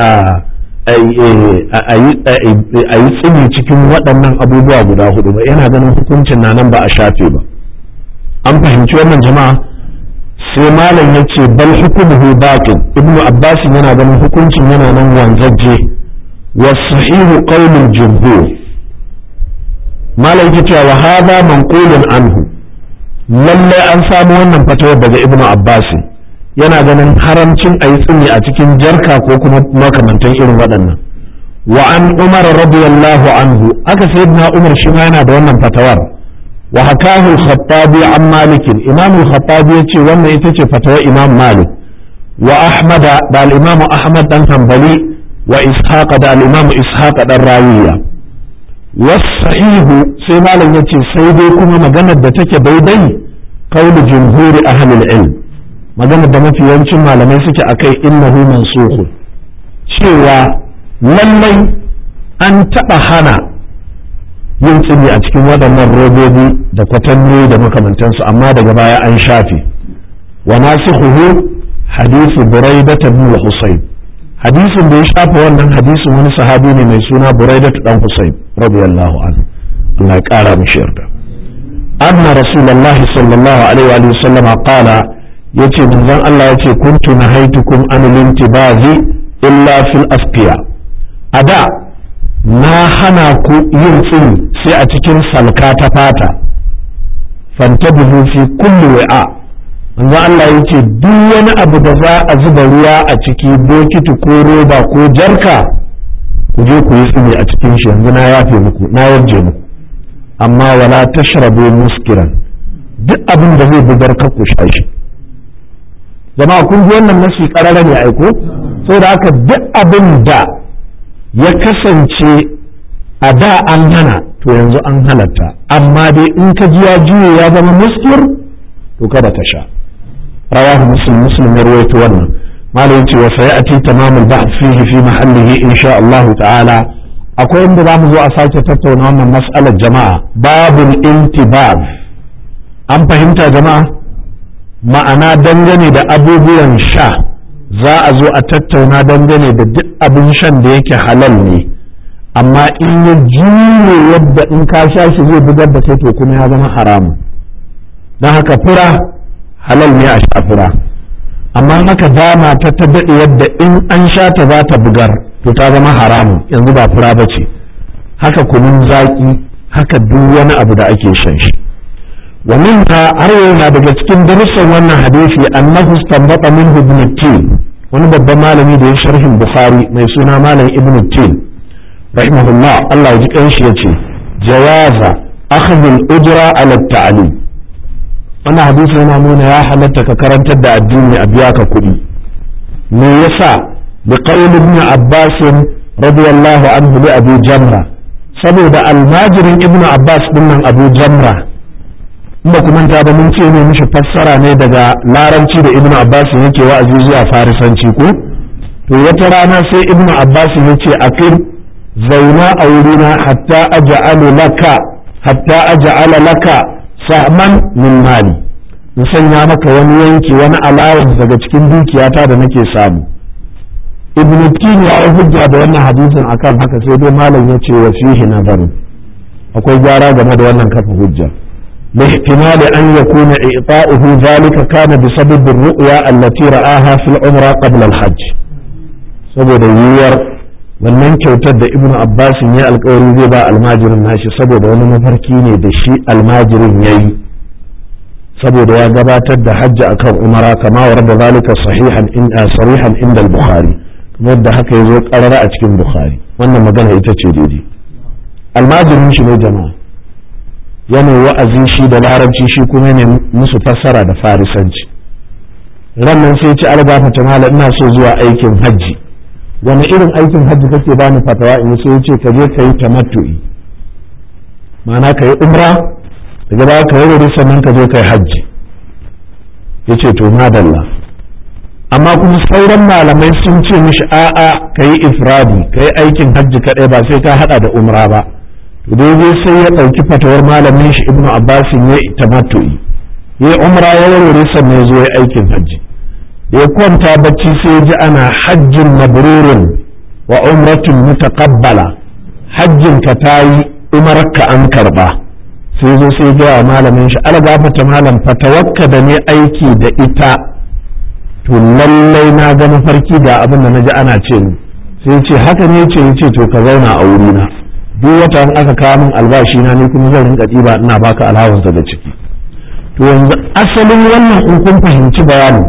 a yi tsini cikin waɗannan abubuwa guda hudu ba yana ganin hukuncin na nan ba a shafe ba an fahimci wannan jama'a sai malam ya ce bal hukumuhu baqin ibnu abbas yana ganin hukuncin yana nan wanzaje wa sahihu qaulul jumhur malam yake cewa wa hadha manqulun anhu lalle an samu wannan fatawar daga ibnu abbas yana ganin haramcin ayi tsini a cikin jarka ko kuma makamantan irin waɗannan wa an umar radiyallahu anhu aka sayyidina umar shi ma yana da wannan fatawar وحكاه الخطابي عن مالك إمام الخطابي يتي وانا يتي فتوى إمام مالك وأحمد دا الإمام أحمد بن حنبلي وإسحاق دا الإمام إسحاق دا الراوية wasahihu sai malam yace sai dai kuma maganar da take daidai qaulu jumhuri ahlul ilm maganar da mafi yawancin malamai suke akai innahu mansukh cewa lallai an taɓa hana yin tsini a cikin waɗannan robobi da kwatanni da makamantansu amma daga baya an shafe wa nasikhuhu hadithu buraidah ibn husayn hadisin da ya shafa wannan hadisin wani sahabi ne mai suna buraidah dan husayn radiyallahu anhu Allah ya kara mishi yarda anna rasulullahi sallallahu alaihi wa sallam qala yace manzon Allah yace kuntu nahaitukum an lintibazi illa fil asqiya ada na hana ku yin tsini sai a cikin salka ta fata fantabihu fi kulli wa'a manzo Allah yace duk wani abu da za a zuba ruwa a ciki bokiti ko roba ko jarka ku je ku yi tsini a cikin shi yanzu na yafe muku na yarje muku amma wala tashrabu muskiran duk abin da zai bugar ka ku sha shi jama'a kun ji wannan nasi karara ne aiko saboda haka duk abin da ya kasance a da an hana to yanzu an halatta amma dai in ka ji ya juye ya zama muskir to kada ka sha rawahu muslim muslim ya rawaito wannan malam ce wa sayati tamamul ba'th fihi fi mahallihi insha Allah ta'ala akwai inda zamu zo a sake tattauna wannan mas'alar jama'a babul intibab an fahimta jama'a ma'ana dangane da abubuwan sha za a zo a tattauna dangane da duk abin shan da yake halal ne amma in ya juye yadda in ka sha shi zai bugar da kai to kuma ya zama haramun don haka fura halal ne a sha fura amma haka dama ta ta daɗe yadda in an sha ta za ta bugar to ta zama haramun yanzu ba fura ba ce haka kunun zaƙi haka duk wani abu da ake shan shi wa minha har yana daga cikin darussan wannan hadisi annahu istanbata minhu ibn tin wani babban malami da ya sharhin bukhari mai suna malam ibn tin rahimahullah Allah ya ji kanshi yace jawaza akhdh al-ujra ala at-ta'lim wannan hadisi yana nuna ya halatta ka karantar da addini a biya ka kuɗi me yasa bi qawl ibn abbas radiyallahu anhu li abu jamra saboda almajirin ibn abbas dinnan abu jamra in ba ku manta ba mun ce ne mishi fassara ne daga larabci da ibnu abbas yake wa'azi zuwa farisanci ko to wata rana sai ibnu abbas ya ce aqim zauna a wurina hatta aj'alu laka hatta aj'ala laka sahman min mali in sanya maka wani yanki wani allowance daga cikin dukiyata da nake samu ibnu tin ya hujja da wannan hadisin akan haka sai dai malam ya ce wa fihi nazaru akwai gyara game da wannan kafa hujja لاحتمال أن يكون إعطاؤه ذلك كان بسبب الرؤيا التي رآها في العمرة قبل الحج saboda yiwuwar wannan kyautar da ibnu abbas ya alkawari zai ba almajirin nashi saboda wani mafarki ne da shi almajirin ya yi saboda ya gabatar da hajji akan umara kama wa rabba zalika sahihan inda sarihan inda al-bukhari kuma yadda haka ya zo karara a cikin bukhari wannan magana ita ce daidai almajirin shi ne jama'a yana wa'azi shi da larabci shi kuma ne musu fassara da farisanci rannan sai ci albafa ta mala ina so zuwa aikin hajji wani irin aikin hajji kake bani fatawa in sai ce ka je ka yi tamattu'i ma'ana ka yi umra daga baya ka yi sannan ka je ka yi hajji ya ce to madalla amma kuma sauran malamai sun ce mishi a'a ka yi ifradi ka yi aikin hajji kaɗai ba sai ka haɗa da umra ba daidai sai ya ɗauki fatawar malamin shi ibnu abbasin ya tamattu'i ya umra ya warware sannan ya zo ya aikin hajji ya kwanta bacci sai ya ji ana hajjin mabrurin wa umratun mutaqabbala hajjin ka tayi umarka an karba sai zo sai ga wa malamin shi algafata malam fatawakka da ne aiki da ita to lallai na ga mafarki ga abin da naji ana ce sai ce haka ne ce ce to ka zauna a wurina duk wata in aka kawo min albashi na ni kuma zan rinka ɗiba ina baka allowance daga ciki to yanzu asalin wannan in kun fahimci bayanin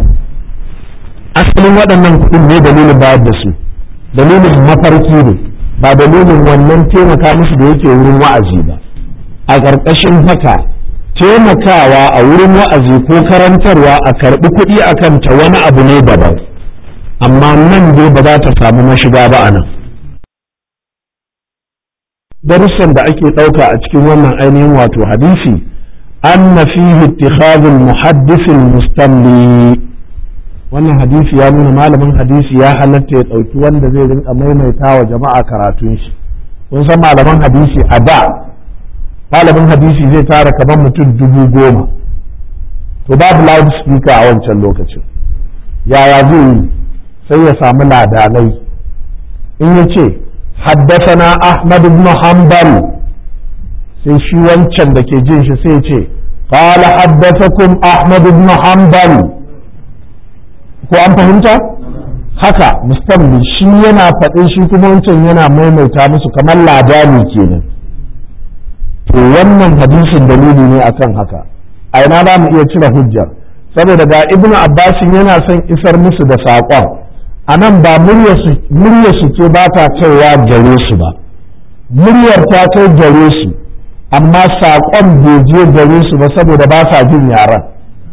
asalin waɗannan kuɗin ne dalilin bayar da su dalilin mafarki ne ba dalilin wannan taimaka musu da yake wurin wa'azi ba a ƙarƙashin haka taimakawa a wurin wa'azi ko karantarwa a karɓi kuɗi a kanta wani abu ne daban amma nan dai ba za ta samu mashiga ba a nan darussan da ake ɗauka a cikin wannan ainihin wato hadisi anna fihi ittikhadul muhaddisil mustamli wannan hadisi ya nuna malamin hadisi ya halatta ya ɗauki wanda zai rinka maimaita wa jama'a karatun shi kun san malaman hadisi a da malamin hadisi zai tara kamar mutum dubu goma to babu loudspeaker a wancan lokacin yaya zai yi sai ya samu ladanai in ya ce haddasana ahmad ibn hanbal sai shi wancan da ke jin shi sai ce qala haddathakum ahmad ibn hanbal ko an fahimta haka mustamli shi yana faɗin shi kuma wancan yana maimaita musu kamar ladani kenan to wannan hadisin dalili ne akan haka a ina za mu iya cire hujjar saboda ga ibnu abbasin yana son isar musu da saƙon a nan ba muryar su ce ba ta kaiwa gare su ba muryar ta kai gare su amma saƙon bai je gare su ba saboda ba sa jin yaran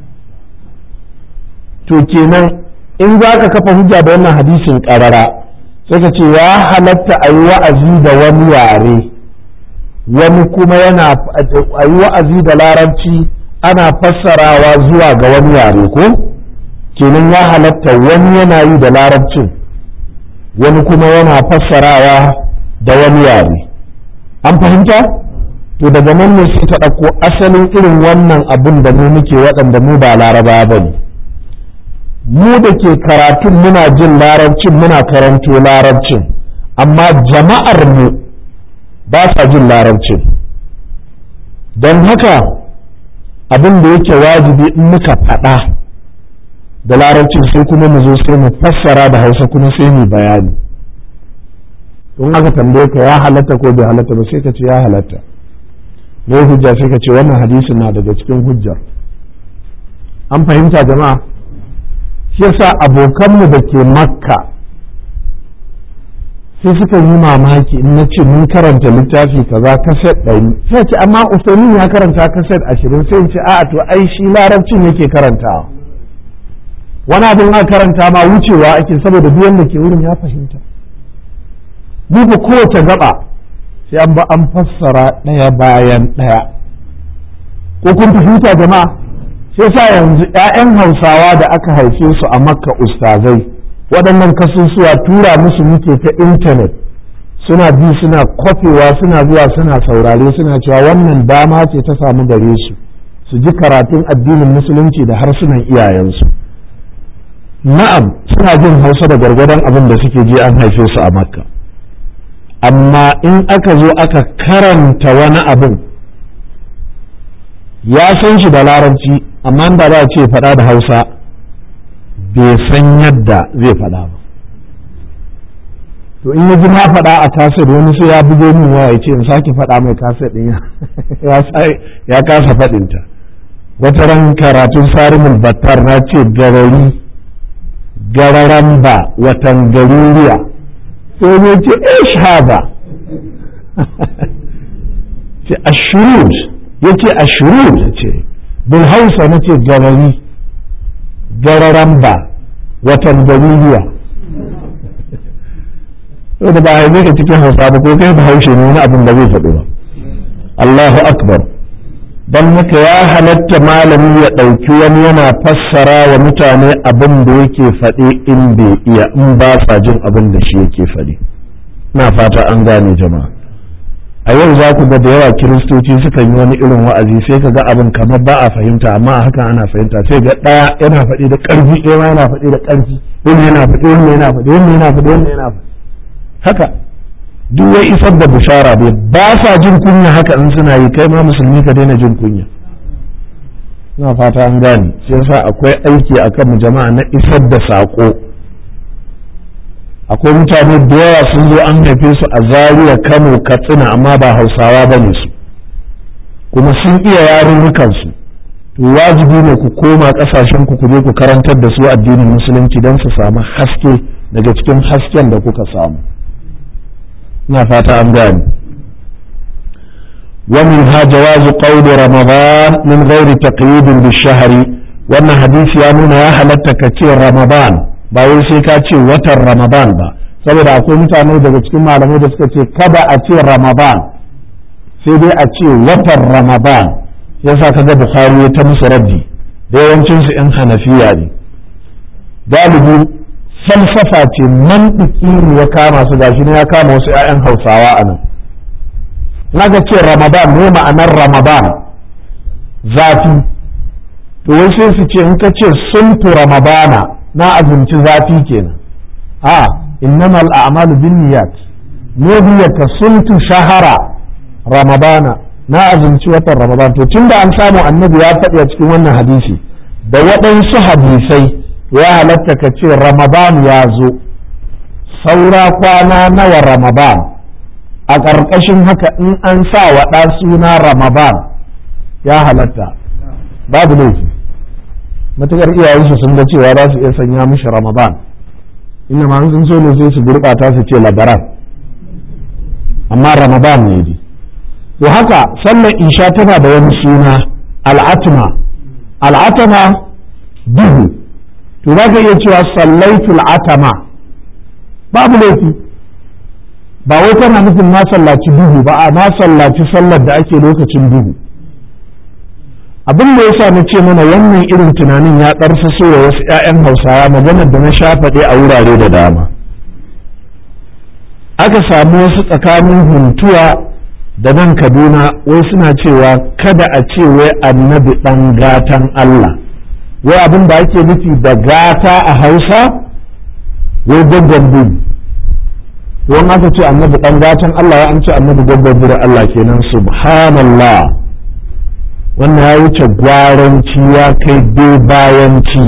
to kenan in za ka kafa hujja da wannan hadisin ƙarara sai ka ce ya halatta a yi wa'azi da wani yare wani kuma yana a yi wa'azi da larabci ana fassarawa zuwa ga wani yare ko kenan ya halatta wani yana yi da larabcin wani kuma yana fassarawa da wani yare an fahimta to daga nan ne sai ta ɗauko asalin irin wannan abin da mu muke waɗanda mu ba laraba ba ne mu da ke karatun muna jin larabcin muna karanto larabcin amma jama'ar mu ba sa jin larabcin don haka abin da yake wajibi in muka faɗa da larabcin sai kuma mu zo sai mu fassara da hausa kuma sai mu bayani in aka tambaye ka ya halatta ko bai halatta ba sai ka ce ya halatta ne hujja sai ka ce wannan hadisin na daga cikin hujjar an fahimta jama'a shi yasa abokanmu da ke makka sai suka yi mamaki in na ce mun karanta littafi kaza kaset ɗari sai ce amma usaimin ya karanta kaset ashirin sai in ce a'a to ai shi larabcin yake karantawa wani abin aka karanta ma wucewa ake saboda duk wanda ke wurin ya fahimta duba kowace gaba sai an ba an fassara ɗaya bayan ɗaya ko kun fahimta jama'a sai sa yanzu 'ya'yan hausawa da aka haife su a makka ustazai waɗannan kasusuwa tura musu muke ta intanet suna bi suna kwafewa suna zuwa suna saurare suna cewa wannan dama ce ta samu gare su su ji karatun addinin musulunci da harsunan iyayensu na'am suna jin hausa da gargadon abin da suke je an haife su a makka amma in aka zo aka karanta wani abin ya san shi da larabci amma da za a ce faɗa da hausa bai san yadda zai faɗa ba to in ya ji na faɗa a kaset wani sai ya bugo min waya ya ce in sake faɗa mai kaset ɗin ya kasa faɗinta wata ran karatun sarimul battar na ce garari gararan ba watan garuriya sai ne ce ish haba ce ashurud ya ce ashurud ce bil hausa na ce garari gararan ba watan garuriya to da ba a yi ka cikin hausa ba ko kai ba haushe ne wani abin da zai faɗo ba Allahu akbar don haka ya halatta malami ya ɗauki wani yana fassara wa mutane abin da yake faɗi in bai iya in ba sa jin abin da shi yake faɗi na fata an gane jama'a a yau za ku ga da yawa kiristoci sukan yi wani irin wa'azi sai ka ga abin kamar ba a fahimta amma a hakan ana fahimta sai ga ɗaya yana faɗi da ƙarfi ɗaya yana faɗi da ƙarfi wani yana faɗi wani yana faɗi wani yana faɗi wani yana faɗi haka duk ya isar da bushara bai ba sa jin kunya haka in suna yi kai ma musulmi ka daina jin kunya ina fata an gane shi yasa akwai aiki a kan jama'a na isar da saƙo akwai mutane da yawa sun zo an haife su a zaria kano katsina amma ba hausawa ba ne su kuma sun iya yarurrukansu to wajibi ne ku koma ƙasashen ku ku je ku karantar da su addinin musulunci don su samu haske daga cikin hasken da kuka samu ina fata an gane ومنها جواز قول رمضان من غير تقييد بالشهر wannan hadisi ya nuna ya halatta ka ce ramadan ba wai sai ka ce watan ramadan ba saboda akwai mutane daga cikin malamai da suka ce kada a ce ramadan sai dai a ce watan ramadan yasa kaga bukhari ta musu raddi da yawancinsu 'yan hanafiya ne galibi falsafa ce mantiki ne ya kama su gashi ne ya kama wasu 'ya'yan hausawa a nan naga ce ramadan ne ma'anar ramadan zafi to wai sai su ce in ka ce suntu ramadana na azumci zafi kenan a innamal a'malu binniyat ne ka suntu shahara ramadana na azumci watan ramadan to tunda an samu annabi ya faɗi a cikin wannan hadisi da waɗansu hadisai ya halatta ka ce ramadan ya zo saura kwana nawa ramadan a ƙarƙashin haka in an sa wa ɗa suna ramadan ya halatta babu laifi matuƙar iyayensu sun ga cewa za su iya sanya mishi ramadan inda ma sun so ne sai su gurɓata su ce labaran amma ramadan ne dai to haka sallar isha tana da wani suna al'atma al'atma duhu to za ka iya cewa sallaitu al'atama babu laifi ba wai tana nufin na sallaci duhu ba a na sallaci sallar da ake lokacin duhu abin da yasa na ce mana wannan irin tunanin ya ɗarsa so wa wasu 'ya'yan hausawa maganar da na sha faɗe a wurare da dama aka samu wasu tsakanin huntuwa da nan kaduna wai suna cewa kada a ce wai annabi ɗan gatan Allah wai abin da ake nufi da gata a hausa wai gwaggon biri wani aka ce annabi ɗan gatan Allah ya an ce annabi gwaggon biri Allah kenan subhanallah wannan ya wuce gwaranci ya kai bayanci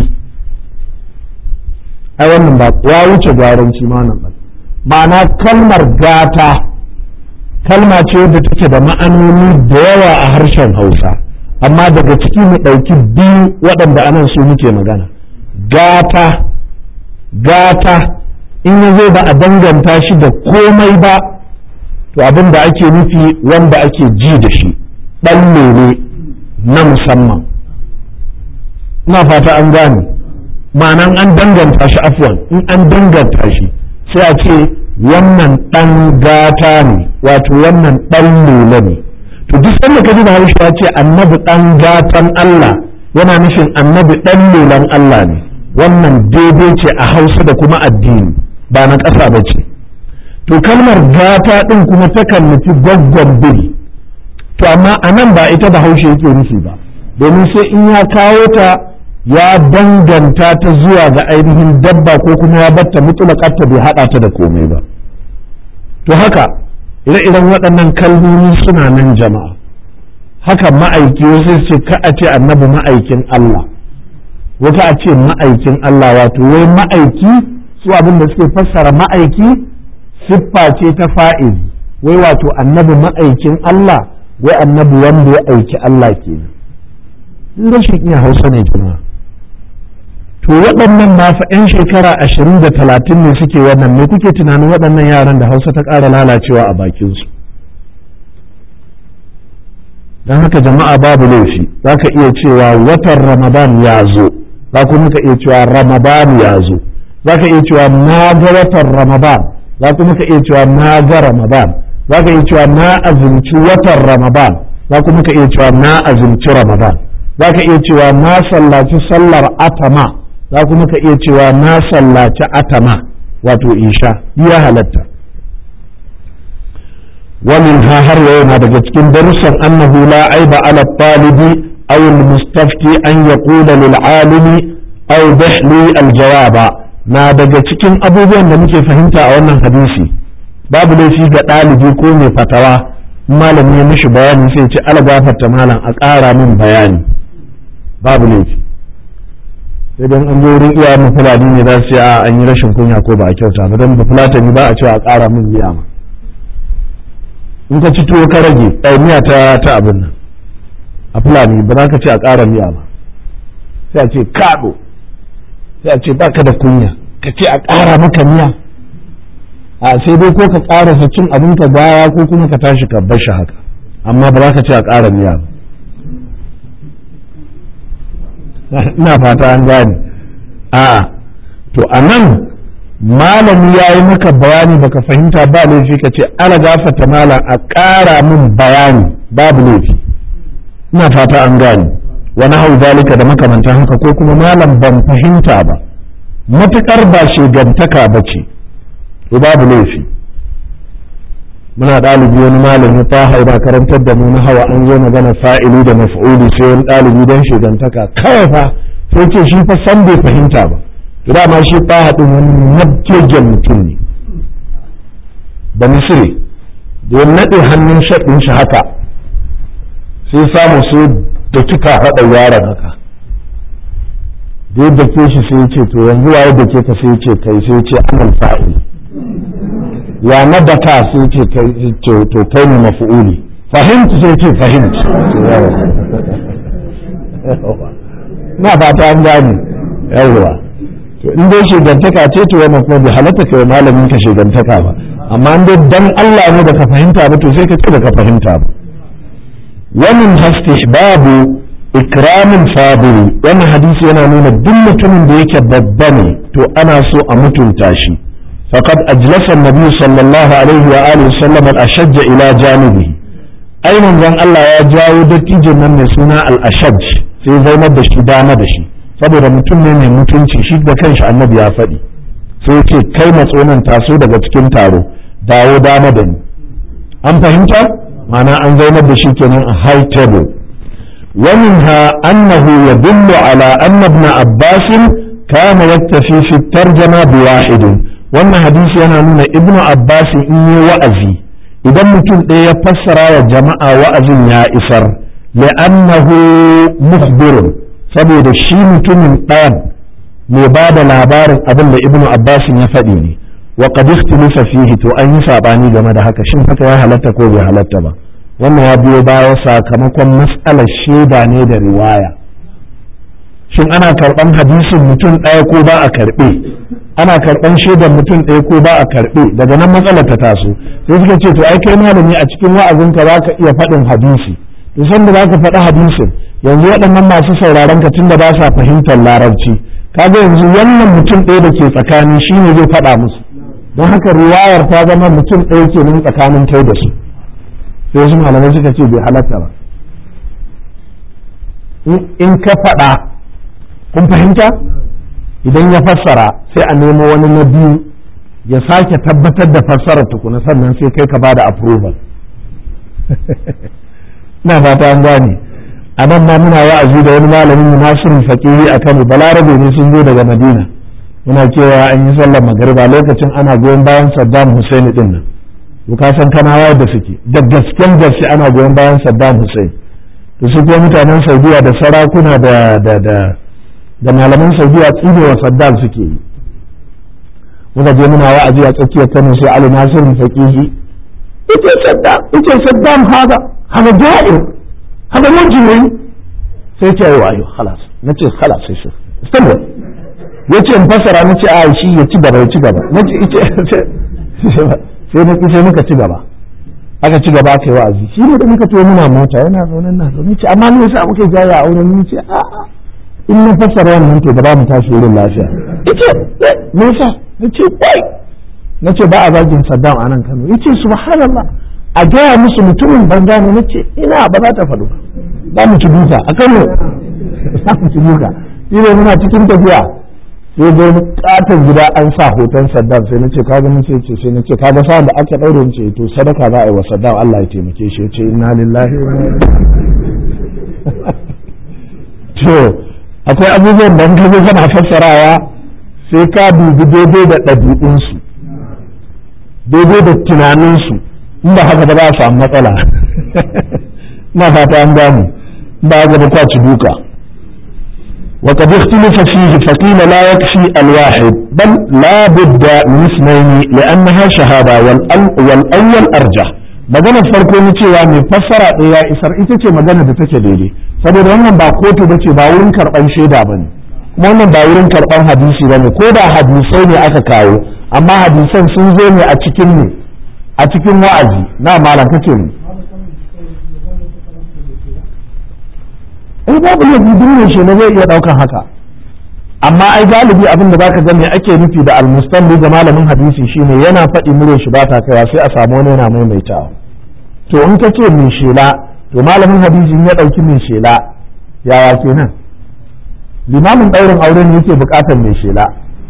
ai wannan ba ya wuce gwaranci ma nan ba ma'ana kalmar gata kalma ce wadda take da ma'anoni da yawa a harshen hausa amma daga ciki mu ɗauki biyu waɗanda anan su muke magana gata gata in ya zo ba a danganta shi da komai ba to abin da ake nufi wanda ake ji da shi ɗan lele na musamman ina fata an gane ma'anan an danganta shi afwan in an danganta shi sai a ce wannan ɗan gata ne wato wannan ɗan lula ne to duk sanda ka ji da harshe ya ce annabi ɗan gatan Allah yana nufin annabi ɗan lulan Allah ne wannan daidai ce a hausa da kuma addini ba na ƙasa ba ce to kalmar gata ɗin kuma takan nufi gwaggon biri to amma a nan ba ita da haushe yake nufi ba domin sai in ya kawo ta ya danganta ta zuwa ga ainihin dabba ko kuma ya batta mutulakarta bai haɗa ta da komai ba to haka ire-iren waɗannan kalmomi suna nan jama'a haka ma'aiki wasu ce ka a ce annabi ma'aikin Allah wata a ce ma'aikin Allah wato wai ma'aiki su abin da suke fassara ma'aiki siffa ce ta fa'il wai wato annabi ma'aikin Allah wai annabi wanda ya aiki Allah kenan rashin iya hausa ne jama'a to waɗannan ma fa 'yan shekara ashirin da talatin ne suke wannan me kuke tunanin waɗannan yaran da hausa ta ƙara lalacewa a bakinsu don haka jama'a babu laifi za ka iya cewa watan ramadan ya zo za kuma ka iya cewa ramadan ya zo za ka iya cewa na ga watan ramadan za kuma ka iya cewa na ga ramadan za ka iya cewa na azumci watan ramadan za kuma ka iya cewa na azumci ramadan za ka iya cewa na sallaci sallar atama za kuma ka iya cewa na sallaci atama wato isha ya halatta ومنها هر يوم daga cikin darussan annahu la aiba ala talibi aw al mustafti an yaqula lil alimi aw bihli al jawaba na daga cikin abubuwan da muke fahimta a wannan hadisi babu laifi ga ɗalibi ko mai fatawa malami ya mishi bayani sai ce ala gafarta malam a ƙara min bayani babu laifi sai dan an zo wurin iyayen fulani ne za su ce a an yi rashin kunya ko ba a kyauta ba don ba fulatani ba a cewa a ƙara min miya ma in ka ci tuwo ka rage ai miya ta ta abin nan a fulani ba za ka ce a ƙara miya ba sai a ce kaɗo sai a ce baka da kunya ka ce a ƙara maka miya a sai dai ko ka ƙarasa cin abin ka baya ko kuma ka tashi ka bar shi haka amma ba za ka ce a ƙara miya ba ina fata an gane a to a nan malami ya yi maka bayani baka fahimta ba laifi ka ce ala gafata malam a ƙara min bayani babu laifi ina fata an gane wani hau zalika da makamantan haka ko kuma malam ban fahimta ba matuƙar ba shigantaka ba ce babu laifi muna ɗalibi wani malami ta haura karantar da mu na hawa an zo magana fa'ili da maf'uli sai wani ɗalibi don shigantaka kawai fa sai ce shi fa san bai fahimta ba to dama shi fa haɗin wani nabjejen mutum ne da misiri da ya naɗe hannun shaɗin shi haka sai samu sai da kika haɗa yaron haka da yadda ke shi sai ce to yanzu waye da ke ka sai ce kai sai ce amal fa'il ya na daka sai ce kai to kai ne mafu'uli fahimci sai ce fahimci na ba ta an gane yawwa to in dai shigantaka ce to wannan kuma bai halatta kai malamin ka shigantaka ba amma in dai dan Allah ne da ka fahimta ba to sai ka ce da ka fahimta ba ومن استحباب إكرام الفاضل wannan hadisi yana nuna duk mutumin da yake babba ne to ana so a mutunta shi faqad ajlasa an-nabi sallallahu alaihi wa alihi sallam al-ashajj ila janibihi ai manzon Allah ya jawo dattijin nan mai suna al-ashajj sai zaunar da shi dama da shi saboda mutum ne mai mutunci shi da kanshi annabi ya faɗi sai ya ce kai matsonan taso daga cikin taro dawo dama da ni an fahimta ma'ana an zaunar da shi kenan a high table ومنها أنه يدل على أن ابن عباس كان يكتفي في الترجمة بواحد وأن حديث أنا نون ابن عباس إني وأزي إذا ممكن إيه يفسر يا جماعة وأزي يا إسر لأنه مخبر saboda shi mutumin ɗayan mai ba da labarin abin da ibnu abbas ya faɗi ne wa qad ikhtalafa fihi to an yi sabani game da haka shin haka ya halatta ko bai halatta ba wannan ya biyo baya sakamakon matsalar shaida ne da riwaya shin ana karɓan hadisin mutum ɗaya ko ba a karɓe ana karɓan shaidar mutum ɗaya ko ba a karɓe daga nan matsalar ta taso sai suka ce to ai kai malami a cikin wa'azinka za ka iya faɗin hadisi to san da za ka faɗi hadisin yanzu waɗannan masu sauraron ka tunda ba sa fahimtar larabci kaga yanzu wannan mutum ɗaya da ke tsakani shine zai faɗa musu don haka riwayar ta zama mutum ɗaya kenan tsakanin kai da su sai wasu malamai suka ce bai halatta ba in ka faɗa kun fahimta idan ya fassara sai a nemo wani na biyu ya sake tabbatar da fassarar tukuna sannan sai kai ka ba da approval na fata an gane a nan ma muna wa'azi da wani malamin nasirin faƙiri a kano balarabe ne sun zo daga madina muna cewa an yi sallar magariba lokacin ana goyon bayan saddam hussein din nan to ka san kanawa da suke da gasken gaske ana goyon bayan Saddam Hussein to su kuma mutanen Saudiya da sarakuna da da da da malaman Saudiya tsinewa Saddam suke yi muka je muna wa'azi a tsakiyar Kano sai Ali Nasir Faqihi yace Saddam yace Saddam hada hada ja'ir hada mujrim sai ce ayo ayo khalas nace khalas sai shi istanbul yace in fasara nace a shi ya ci gaba ya ci gaba nace sai na sai muka ci gaba aka ci gaba aka yi wa'azi shi ne da muka to muna mota yana zaune na zaune ce amma me yasa muke jaya a wurin ni ce a a in na fassara wannan to da ba mu tashi wurin lafiya yace me yasa nace wai nace ba a zagin Saddam a nan Kano yace subhanallah a gaya musu mutumin banza ne nace ina ba za ta faɗo ba mu ci duka a Kano za mu ci duka shi ne muna cikin tafiya sai zo katon gida an sa hoton Saddam sai nace ka ga nace ce sai nace ka ga sa da aka daure ni ce to sadaka za a yi wa Saddam Allah ya taimake shi yace inna lillahi wa inna to akwai abubuwan da ka zo kana fassarawa sai ka dubi daidai da ɗabi'unsu daidai da tunaninsu in ba haka ba za a samu matsala ina fata an gamu ba haka ba kwaci duka وقد اختلف فيه فقيل لا يكفي الواحد بل لا بد من اثنين لأنها شهادة والأول أرجح maganar farko ni cewa mai fassara ɗaya isar ita ce magana da take daidai saboda wannan ba kotu ba ce ba wurin karɓan shaida ba ne kuma wannan ba wurin karɓan hadisi ba ne ko da hadisai ne aka kawo amma hadisan sun zo ne a cikin ne a cikin wa'azi na malam kake ne ai babu laifi duk ne shi na zai iya ɗaukan haka amma amma ai galibi abin da zaka ga me ake nufi da almustalli ga malamin hadisi shine yana faɗi mure shi ba ta kaiwa sai a samu wani yana maimaitawa to in ka ce mai shela to malamin hadisi ya ɗauki mai shela yaya kenan limamin ɗaurin aure ne yake buƙatar mai shela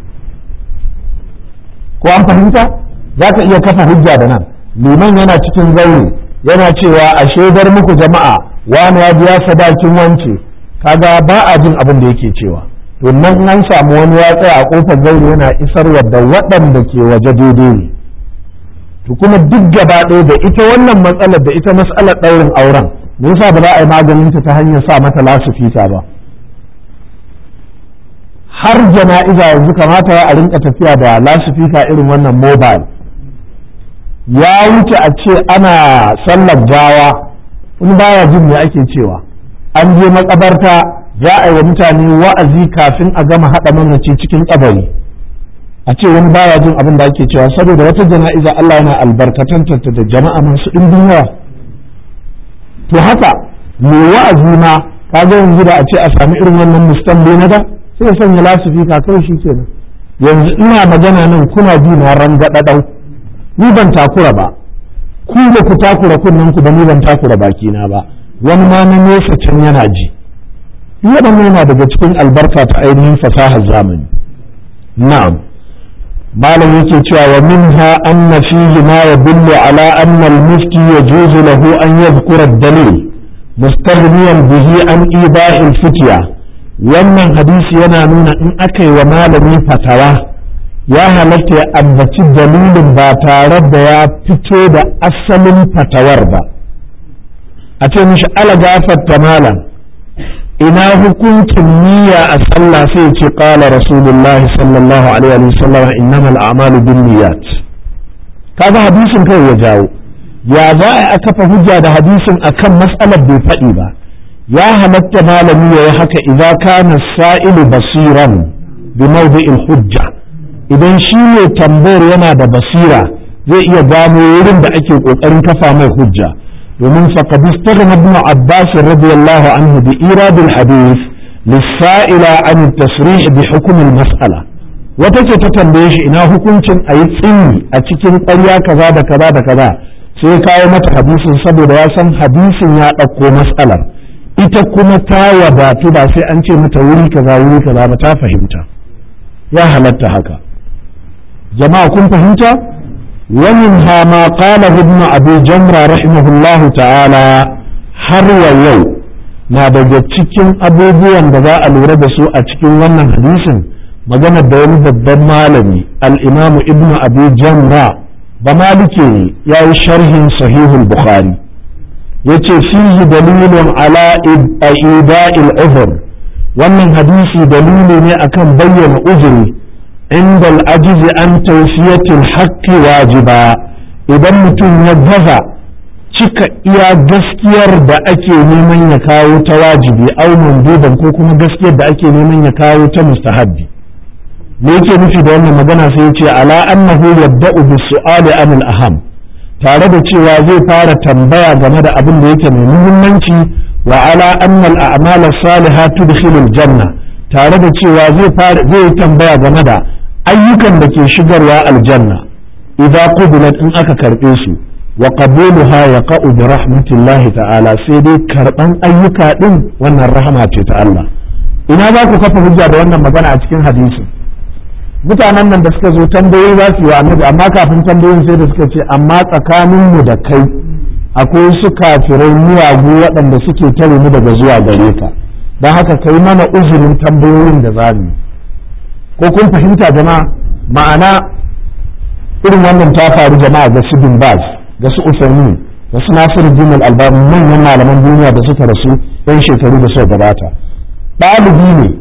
ko an fahimta za ka iya kafa hujja da nan liman yana cikin zaure yana cewa a shaidar muku jama'a wani ya biya sadakin wance kaga ba a jin abin da yake cewa to nan an samu wani ya tsaya a kofar zaure yana isarwa da waɗanda ke waje daidai ne to kuma duk gaba ɗaya da ita wannan matsalar da ita matsalar ɗaurin auren me yasa ba za a yi maganin ta ta hanyar sa mata lasifita ba har jana'iza yanzu kamata a rinka tafiya da lasifika irin wannan mobile ya wuce a ce ana sallar gawa in baya jin me ake cewa an je makabarta za a yi wa mutane wa'azi kafin a gama haɗa mamaci cikin kabari a ce wani baya jin abin da ake cewa saboda wata jana'iza Allah yana albarkatanta da jama'a masu ɗimbin yawa to haka mai wa'azi ma kaga yanzu da a ce a sami irin wannan mustambe na da sai ya sanya lasifika kawai shi kenan yanzu ina magana nan kuna ji na rangadadau ni ban takura ba ku da ku takura kunnen ku ba ni ban takura bakina ba wani ma na nesa can yana ji waɗannan yana daga cikin albarka ta ainihin fasahar zamani na'am malam yake cewa wa minha anna fihi ma yadullu ala anna al-mufti yajuzu lahu an yadhkura ad-dalil mustaghniyan bihi an ibahi al-fitya wannan hadisi yana nuna in aka yi wa malami fatawa ya halatta ya ambaci dalilin ba tare da ya fito da asalin fatawar ba a ce mishi ala gafarta malam ina hukuncin niyya a sallah sai ce qala rasulullahi sallallahu alaihi wa sallam innamal a'malu binniyat kaga hadisin kai ya jawo ya za a kafa hujja da hadisin akan mas'alar bai faɗi ba ya halatta malami ya yi haka idza kana sa'ilu basiran bi mawdi'il hujja idan shi ne tambayar yana da basira zai iya gano wurin da ake kokarin kafa mai hujja domin faqad istaghna ibn abbas radiyallahu anhu bi irad al hadith lis-sa'ila an tasrih bi hukm al mas'ala wata ce ta tambaye shi ina hukuncin a yi tsini a cikin ƙarya kaza da kaza da kaza sai kawo mata hadisin saboda ya san hadisin ya ɗauko matsalar ita kuma ta wadatu ba sai an ce mata wuri kaza wuri kaza ba ta fahimta ya halatta haka jama'a kun fahimta ومنها ما قاله ابن أبي جمرة رحمه الله تعالى har wa yau na daga cikin abubuwan da za a lura da su a cikin wannan hadisin maganar da wani babban malami al'imamu ibnu abi jamra ba malike ne ya yi sharhin sahihul bukhari ya ce fihi dalilun ala ida'il uzur wannan hadisi dalili ne akan bayyana uzuri عند العجز عن توفية الحق واجبا idan mutum ya gaza cika iya gaskiyar da ake neman ya kawo ta wajibi au manduban ko kuma gaskiyar da ake neman ya kawo ta mustahabbi me yake nufi da wannan magana sai ya ce ala annahu yabda'u bis su'ali an al aham tare da cewa zai fara tambaya game da abin da yake mai muhimmanci wa ala anna al a'mal as-salihah tudkhilul janna tare da cewa zai fara zai tambaya game da ayyukan da ke shigarwa aljanna idan qubilat in aka karbe su wa qabuluha yaqa'u bi rahmatillahi ta'ala sai dai karban ayyuka din wannan rahama ce ta Allah ina za ku kafa hujja da wannan magana a cikin hadisi mutanen nan da suka zo tambayoyi za su yi wa annabi amma kafin tambayoyin sai da suka ce amma tsakanin mu da kai akwai su kafirai miyagu waɗanda suke tare mu daga zuwa gare ka don haka kai mana uzurin tambayoyin da za mu yi ko kun fahimta jama'a ma'ana irin wannan ta faru jama'a ga su bin baz ga su usaimin ga su nasiru din albani manyan malaman duniya da suka rasu yan shekaru da suka gabata ɗalibi ne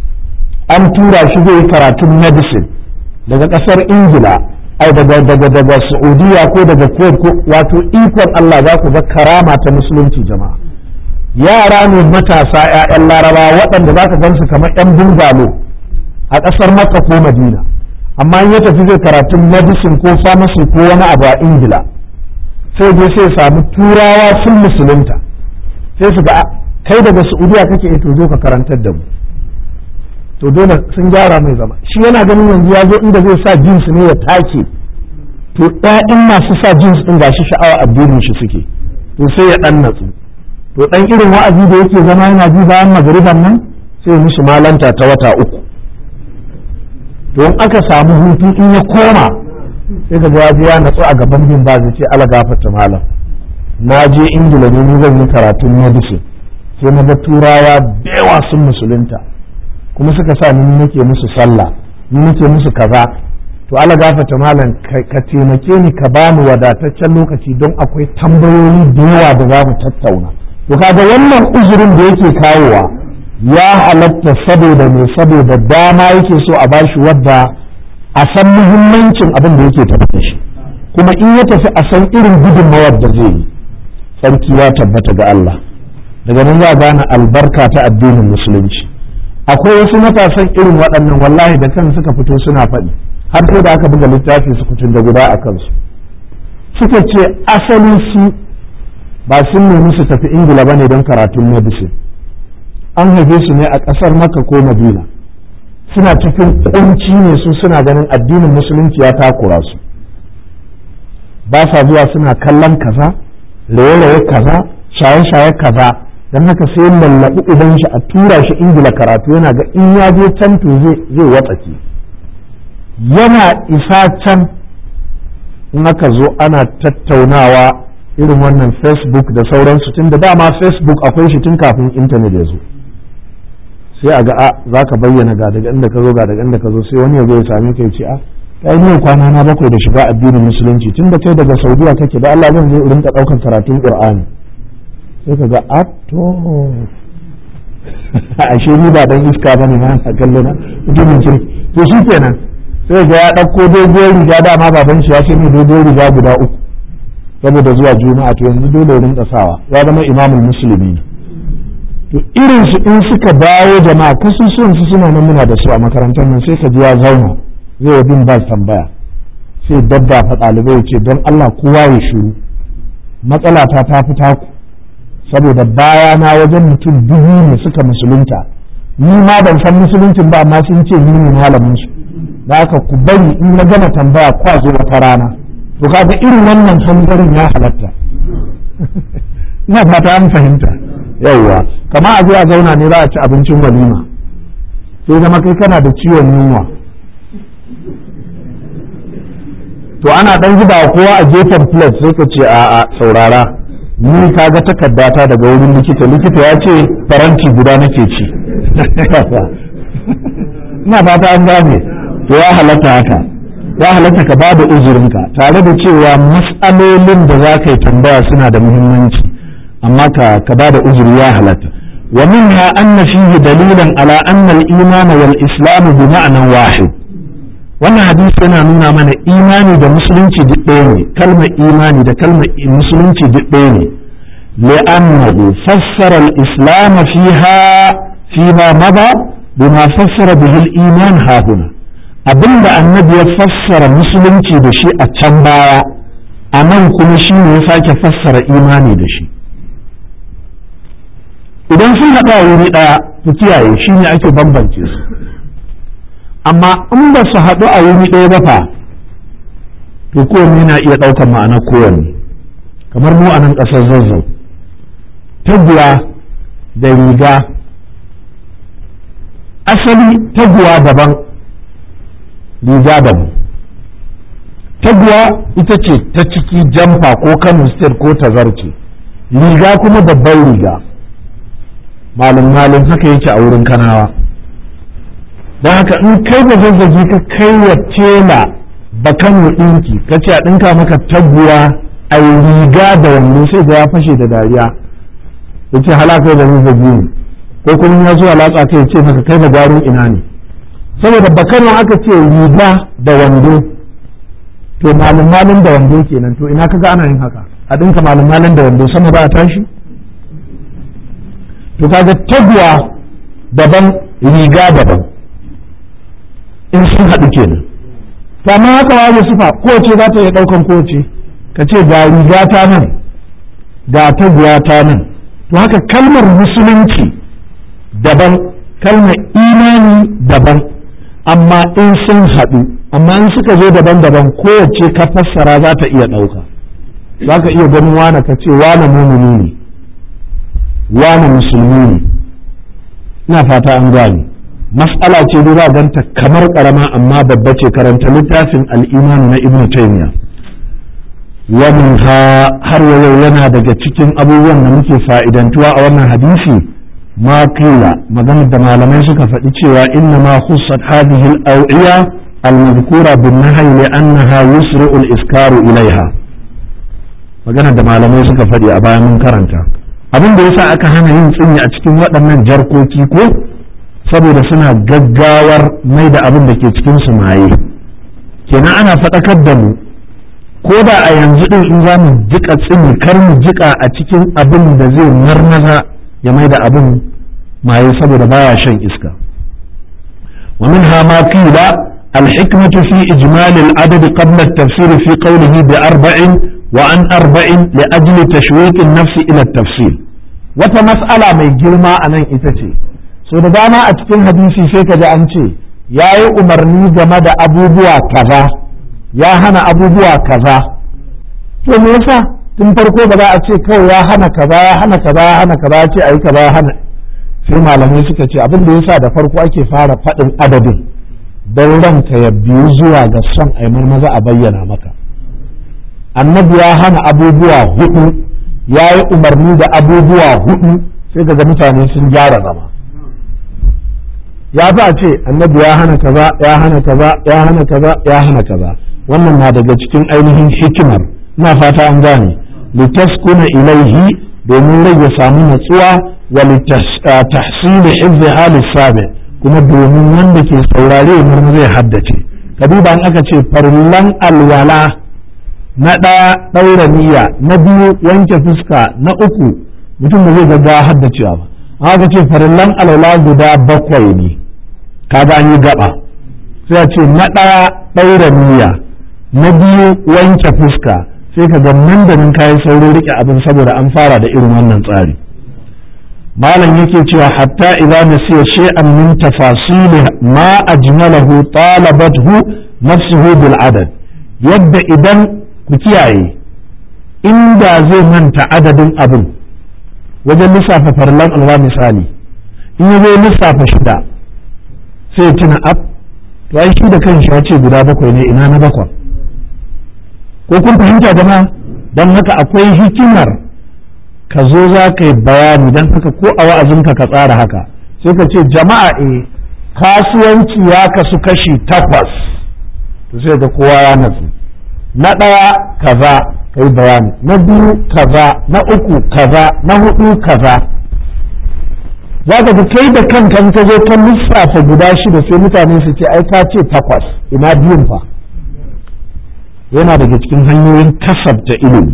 an tura shi zai yi karatun medicine daga ƙasar ingila ai daga daga daga saudiya ko daga kuwait ko wato ikon allah za ku ga karama ta musulunci jama'a yara ne matasa 'ya'yan laraba waɗanda za ka gansu kamar 'yan bungalo a ƙasar makka ko madina amma in ya tafi zai karatun medicine ko pharmacy ko wani abu a ingila sai dai sai samu turawa sun musulunta sai su ga kai daga saudiya kake ito zo ka karantar da mu to dole sun gyara mai zama shi yana ganin yanzu ya zo inda zai sa jins ne ya take to ɗayan masu sa jins ɗin gashi sha'awa addinin shi suke to sai ya ɗan natsu to ɗan irin wa'azi da yake zama yana ji bayan magariban nan sai musu malanta ta wata uku to in aka samu hutu in ya koma sai ka ga ya natsu a gaban bin ba zai ce ala gafarta malam na je ingila ne ni zan yi karatun medicine sai na ga turawa da yawa sun musulunta kuma suka sa ni nake musu sallah ni nake musu kaza to ala gafata malam ka taimake ni ka ba mu wadataccen lokaci don akwai tambayoyi da yawa da za mu tattauna to kaga wannan uzurin da yake kawowa ya halatta saboda me saboda dama yake so a bashi wadda a san muhimmancin abin da yake tafi da shi kuma in ya tafi a san irin gudunmawar da zai yi sarki ya tabbata ga Allah daga nan za a gane albarka ta addinin musulunci akwai wasu matasan irin waɗannan wallahi da kan suka fito suna faɗi har sai da aka buga littafi su kutun da guda a kansu suka ce asali su ba sun nemi su tafi ingila ba ne don karatun medicine an haife su ne a ƙasar maka ko madina suna cikin kunci ne su suna ganin addinin musulunci ya takura su ba sa zuwa suna kallon kaza raye-raye kaza shaye-shaye kaza don haka sai lallaɓi idan shi a tura shi ingila karatu yana ga in ya je can to zai watsake yana isa can in aka zo ana tattaunawa irin wannan facebook da sauransu tun da dama facebook akwai shi tun kafin intanet ya zo sai a ga a za ka bayyana ga daga inda ka zo ga daga inda ka zo sai wani ya zo ya same ka ya ce a kai ne kwana na bakwai da shiga addinin musulunci tun da kai daga saudiya kake da Allah zan zo rinka ɗaukar karatun qur'ani sai ka ga a to ashe ni ba dan iska bane ma a kallo na mutumin kirki to shi kenan sai ga ya ɗauko dogon riga dama baban shi ya ce ni dogon riga guda uku saboda zuwa juma'a to yanzu dole rinka sawa ya zama imamul musulmi to irin su in suka dawo jama'a kasusuwan su suna nan muna da su a makarantar nan sai ka ji ya zauna zai wa bin ba tambaya sai daddafa ɗalibai ya ce don Allah kowa ya shiru matsala ta ta fi taku saboda baya na wajen mutum dubu ne suka musulunta ni ma ban san musuluncin ba amma sun ce ni ne malamin su da haka ku bari in na gama tambaya kwa zo wata rana to kaga irin wannan hanzarin ya halatta ina fata an fahimta yauwa kama a zo a zauna ne za a ci abincin walima sai zama kai kana da ciwon yunwa to ana dan zuba kowa a gefen plate sai ka ce a'a saurara ni ka ga takardata daga wurin likita likita ya ce faranti guda nake ci ina fata an gane to ya halatta haka ya halatta ka bada uzurinka tare da cewa matsalolin da za ka yi tambaya suna da muhimmanci amma ka ka bada uzuri ya halatta wa minha anna fihi dalilan ala anna al-iman wal islam bi ma'nan wahid wannan hadisi yana nuna mana imani da musulunci duk ɗaya ne kalmar imani da kalmar musulunci duk ɗaya ne li'annahu fassara al-islam fiha fima mada bima fassara bihi al-iman hahuna abinda annabi ya fassara musulunci da shi a can baya a nan kuma shi ne ya sake fassara imani da shi idan sun haɗa wuri ɗaya ku kiyaye shi ne ake bambance su amma in ba su haɗu a wuri ɗaya ba fa to kowanne na iya ɗaukar ma'ana kowanne kamar mu a nan ƙasar zazzau taguwa da riga asali taguwa daban riga daban taguwa ita ce ta ciki jamfa ko kano state ko tazarce riga kuma babban riga malin malin haka yake a wurin kanawa don haka in kai ba zazzagi ka kai wa tela ba kano ɗinki ka ce a ɗinka maka taguwa a riga da wando sai ga ya fashe da dariya ya ce halaka da zazzagi ne ko kuma ya zuwa latsa kai ce maka kai da gwarin ina ne saboda bakano aka ce riga da wando to malin malin da wando kenan to ina kaga ana yin haka a ɗinka malin malin da wando sama ba a tashi to kaga taguwa daban riga daban in sun haɗu kenan to amma haka waje sufa kowace za ta iya ɗaukan kowace ka ce ga riga ta nan ga taguwa ta nan to haka kalmar musulunci daban kalmar imani daban amma in sun haɗu amma in suka zo daban-daban kowace ka fassara za ta iya ɗauka za ka iya ganin wane ka ce wane mumini ne wane musulmi ne ina fata an gane mas'ala ce da za ganta kamar karama amma babba ce karanta littafin al'imani na ibnu taymiya wannan har yau yana daga cikin abubuwan da muke fa'idantuwa a wannan hadisi ma kila maganar da malamai suka faɗi cewa inna ma khussat hadhihi al-awiya al-madhkura bin nahy li annaha yusri'u al-iskaru ilaiha maganar da malamai suka faɗi a bayan mun karanta abin da yasa aka hana yin tsinyi a cikin waɗannan jarkoki ko saboda suna gaggawar mai da abin da ke cikin su maye kenan ana faɗakar da mu ko da a yanzu ɗin in za mu jika tsini kar mu jika a cikin abin da zai marmaza ya mai da abin maye saboda baya shan iska wa minha ma qila الحكمة في إجمال العدد قبل التفسير في قوله بأربع وعن أربع لأجل تشويق النفس إلى التفصيل وتمسألة ما يجرما أنا إتتي so da dama a cikin hadisi sai ka ji an ce ya yi umarni game da abubuwa kaza ya hana abubuwa kaza to me yasa tun farko ba za a ce kawai ya hana kaza ya hana kaza ya hana kaza ya ce ayi kaza ya hana sai malamai suka ce abin da yasa da farko ake fara faɗin adadin don ranka ya biyu zuwa ga son a maza a bayyana maka annabi ya hana abubuwa hudu ya yi umarni da abubuwa hudu sai ga mutane sun gyara zama ya fi a ce annabi ya hana kaza ya hana kaza ya hana kaza ya hana kaza wannan na daga cikin ainihin hikimar ina fata an gane litaskuna ilaihi domin rai ya samu natsuwa wa litahsili hifzi halis sabi kuma domin wanda ke saurare mun zai haddace ka duba in aka ce farillan alwala na ɗaya ɗaura niyya na biyu wanke fuska na uku mutum da zai gaggawa haddacewa ba aka ce farillan alwala guda bakwai ne kaga an yi gaba sai a ce na ɗaya ɗaura niyya na biyu wanke fuska sai ka ga nan da nan kayi saurin rike abin saboda an fara da irin wannan tsari malam yake cewa hatta idza nasiya shay'an min tafasil ma ajmalahu talabathu nafsuhu bil adad yadda idan ku kiyaye inda zai manta adadin abin wajen lissafa farlan alwa misali in ya zo lissafa shida sai ya tuna ab to ai shi da kanshi ya ce guda bakwai ne ina na bakwai ko kun fahimta jama'a don haka akwai hikimar ka zo za ka yi bayani don haka ko a wa'azinka ka tsara haka sai ka ce jama'a e kasuwanci ya kasu kashi takwas to sai ga kowa ya natsu na ɗaya kaza ka yi bayani na biyu kaza na uku kaza na hudu kaza za ka ga kai da kanka ka zo ka lissafa guda shida sai mutane su ce ai ka ce takwas ina biyun fa yana daga cikin hanyoyin kasabta ilimi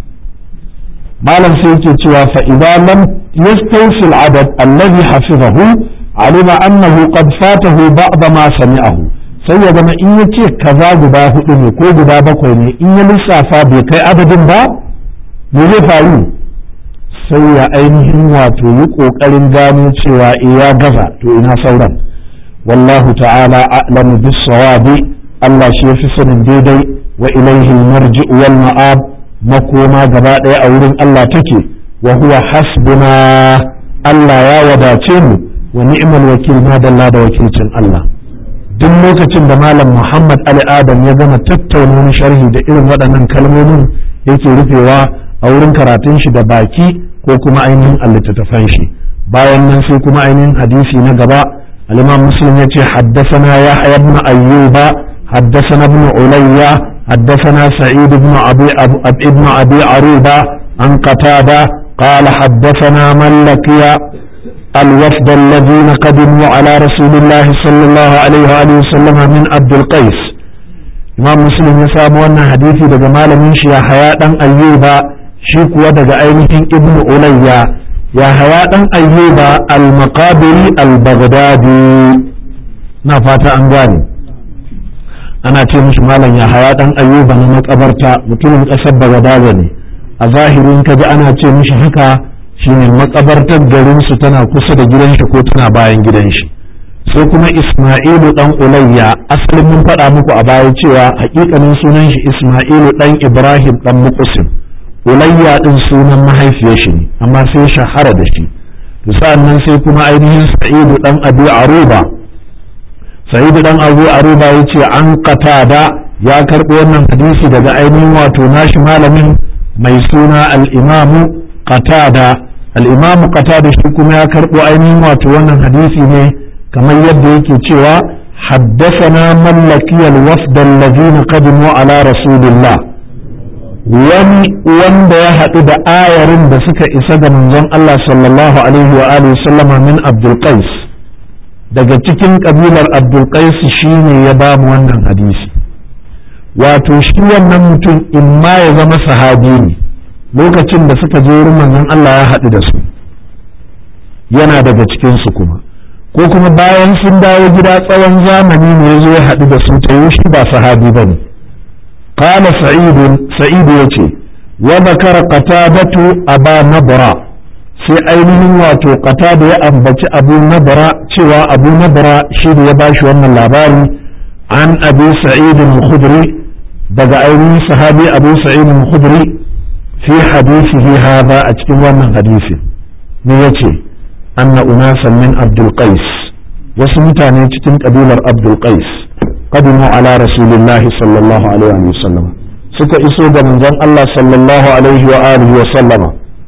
malam sai yake cewa fa idza lam yastawfi al-adad alladhi hafizahu alima annahu qad fatahu ba'd ma sami'ahu sai ya zama in yace kaza guda hudu ne ko guda bakwai ne in ya lissafa bai kai adadin ba me zai faru sai ya ainihin wato yi kokarin gano cewa eh ya gaza to ina sauran wallahu ta'ala a'lamu bis-sawabi Allah shi yafi sanin daidai wa ilaihi marji wal ma'ab makoma gaba ɗaya a wurin Allah take wa huwa hasbuna Allah ya wadace mu wa ni'mal wakil ma dalla da wakilcin Allah duk lokacin da malam Muhammad Ali Adam ya gama tattauna wani sharhi da irin waɗannan kalmomin yake rufewa a wurin karatun shi da baki ko kuma ainihin littattafan shi bayan nan sai kuma ainihin hadisi na gaba al-Imam Muslim yace haddathana Yahya ibn Ayyuba حدثنا ابن عليا حدثنا سعيد بن أبي, أبو ابن أبي عروبة عن قتادة قال حدثنا من لقي الوفد الذين قدموا على رسول الله صلى الله عليه وآله وسلم من عبد القيس إمام مسلم يسام وانا حديثي دقى مال من يا حياة أيوبا شيك ودقى أينهم ابن عليا يا حياة أيوبا المقابري البغدادي نفات أنغاني ana ce mishi malam ya haya dan ayyuba na makabarta mutumin kasar bagadaza ne a zahirin ka ji ana ce mishi haka shine makabartar garinsu tana kusa da gidan shi ko tana bayan gidan shi sai kuma isma'ilu dan ulayya asalin mun faɗa muku a baya cewa hakikanin sunan shi isma'ilu dan ibrahim dan muqsim ulayya din sunan mahaifiyar shi ne amma sai shahara da shi sa'annan sai kuma ainihin sa'idu dan abu aruba sa'idu dan abu aruba ya ce an qatada ya karɓi wannan hadisi daga ainihin wato nashi malamin mai suna al-imamu qatada al-imamu qatada shi kuma ya karɓo ainihin wato wannan hadisi ne kamar yadda yake cewa حدثنا من لقي الوفد الذين قدموا على رسول الله wani wanda ya haɗu da ayarin da suka isa ga manzon Allah sallallahu alaihi wa alihi sallama min Abdul Qais daga cikin kabilar Abdul Qais shine ya ba mu wannan hadisi wato shi wannan mutum in ma ya zama sahabi ne lokacin da suka je wurin manzon Allah ya haɗu da su yana daga cikin su kuma ko kuma bayan sun dawo gida tsawon zamani ne ya zo ya haɗu da su ta shi ba sahabi ba ne قال سعيد سعيد يتي وذكر قتادة أبا نبرة sai ainihin wato qatada ya ambaci abu nabara cewa abu nabara shi da ya bashi wannan labari an abu sa'id al-khudri daga ainihin sahabi abu sa'id al-khudri fi hadisihi hadha a cikin wannan hadisi ne yace anna unasan min abdul qais wasu mutane cikin kabilar abdul qais قدموا على رسول الله صلى الله عليه وسلم suka iso ga manzon Allah sallallahu alaihi wa alihi wa sallama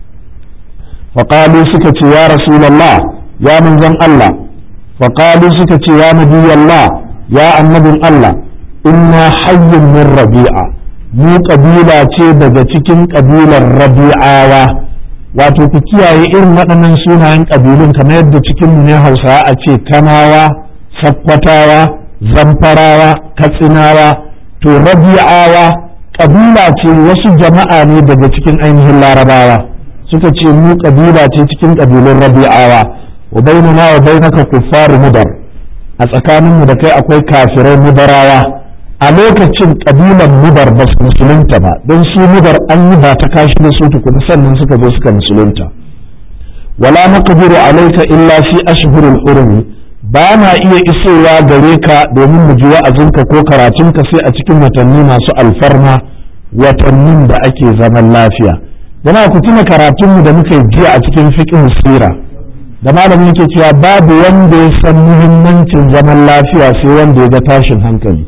faqalu suka ce ya rasulullah ya manzon Allah faqalu suka ce ya nabiyallah ya annabin Allah inna hayyun min rabi'a mu kabila ce daga cikin kabilar rabi'awa wato ku kiyaye irin waɗannan sunayen kabilun kamar yadda cikin mu ne Hausawa a ce kanawa sakkwatawa zamfarawa katsinawa to rabi'awa kabila ce wasu jama'a ne daga cikin ainihin larabawa suka ce mu kabila ce cikin kabilun rabi'awa wa bainana wa bainaka kuffaru mudar a tsakaninmu da kai akwai kafirai mudarawa a lokacin kabilan mudar ba su musulunta ba don su mudar an yi ba ta kashi da su tukuna sannan suka zo suka musulunta wala naqdiru alayka illa fi ashhuril hurumi ba na iya isowa gare ka domin mu ji wa'azinka ko karatunka sai a cikin watanni masu alfarma watannin da ake zaman lafiya yana ku tuna karatunmu da muka yi jiya a cikin fiqh sira da malamin yake cewa babu wanda ya san muhimmancin zaman lafiya sai wanda ya ga tashin hankali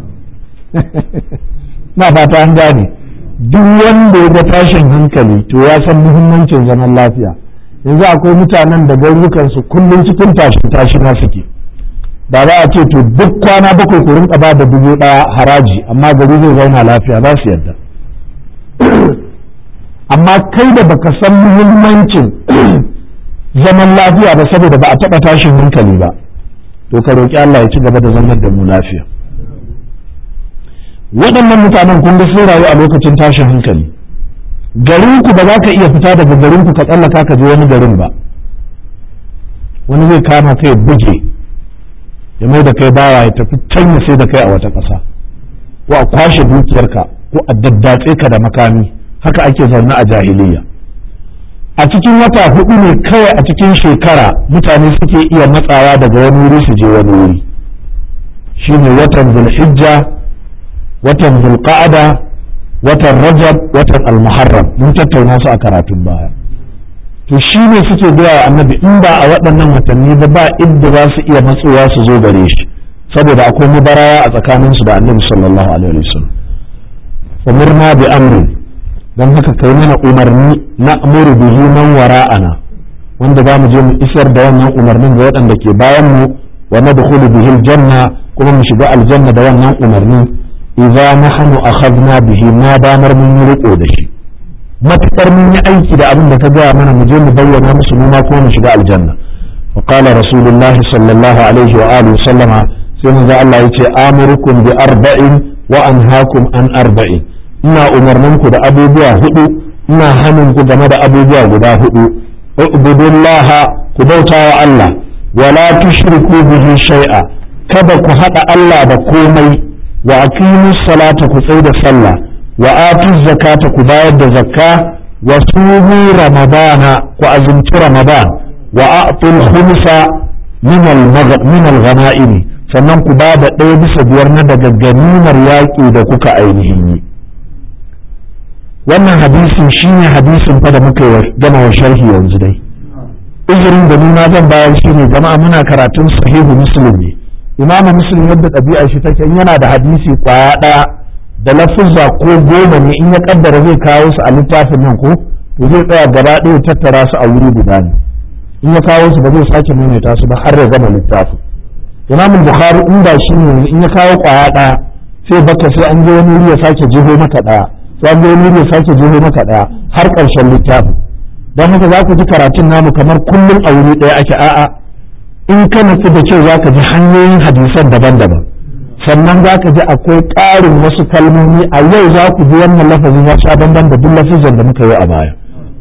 na fata an gane duk wanda ya ga tashin hankali to ya san muhimmancin zaman lafiya yanzu akwai mutanen da garurukansu kullum cikin tashin tashi na suke da za a ce to duk kwana bakwai ku rinka ba da dubu ɗaya haraji amma gari zai zauna lafiya za su yarda amma kai da baka san muhimmancin zaman lafiya ba saboda ba a taɓa tashin hankali ba to ka roƙi Allah ya ci gaba da zaman da mu lafiya waɗannan mutanen kun ga sun rayu a lokacin tashin hankali garinku ba za ka iya fita daga garinku ka tsallaka ka je wani garin ba wani zai kama kai buge ya mai da kai bawa ya tafi can ya sai da kai a wata ƙasa ko a kwashe dukiyarka ko a daddatse ka da makami haka ake zaune a jahiliya a cikin wata hudu ne kawai a cikin shekara mutane suke iya matsawa daga wani wuri su je wani wuri shine watan zulhijja watan zulqa'ada watan rajab watan almuharram mun tattauna su a karatun baya to shi ne suke gaya wa annabi in ba a waɗannan watanni ba ba inda za su iya matsowa su zo gare shi saboda akwai mubaraya a tsakanin su da annabi sallallahu alaihi wasallam umirna bi amrin dan haka kai mana umarni na amuru bihi man wara'ana wanda za mu je mu isar da wannan umarnin ga waɗanda ke bayan mu wa nadkhulu bihi aljanna kuma mu shiga aljanna da wannan umarni idza nahnu akhadna bihi ma damar mun yi riko da shi matakar mun yi aiki da abin da ka gaya mana mu je mu bayyana musu mu ma kuma mu shiga aljanna wa qala rasulullah sallallahu alaihi wa alihi sallama sai manzo Allah yace amurukum bi arba'in wa anhaakum an arba'in ina umarnin ku da abubuwa hudu ina hanin ku game da abubuwa guda hudu ubudullaha ku bautawa Allah wala tushriku bihi shay'a kada ku hada Allah da komai wa aqimu salata ku tsai da sallah wa atu zakata ku bayar da zakka wa sumu ramadana ku azumci ramadan wa a'tul khumsa min al-ghanaim sannan ku ba da ɗaya bisa biyar na daga ganimar yaƙi da kuka ainihin yi wannan hadisin shine hadisin fa da muka gama wa sharhi yanzu dai uzurin da nuna zan bayar shine jama'a muna karatun sahihu muslim ne imamu muslim yadda ɗabi'a shi take yana da hadisi kwaya ɗaya da lafuzza ko goma ne in ya kaddara zai kawo su a littafin nan ko to zai tsaya gaba ɗaya tattara su a wuri guda ne in ya kawo su ba zai sake maimaita su ba har ya gama littafin imam bukhari in ba shi ne in ya kawo kwaya ɗaya sai baka sai an je wani wuri ya sake jiho maka ɗaya sai an je wani wuri ya sake jiho maka ɗaya har ƙarshen littafin don haka za ku ji karatun namu kamar kullum a wuri ɗaya ake a'a in ka nufi da kyau za ka ji hanyoyin hadisan daban-daban sannan za ka ji akwai ƙarin wasu kalmomi a yau za ku ji wannan lafazin ya sha bamban da duk lafazin da muka yi a baya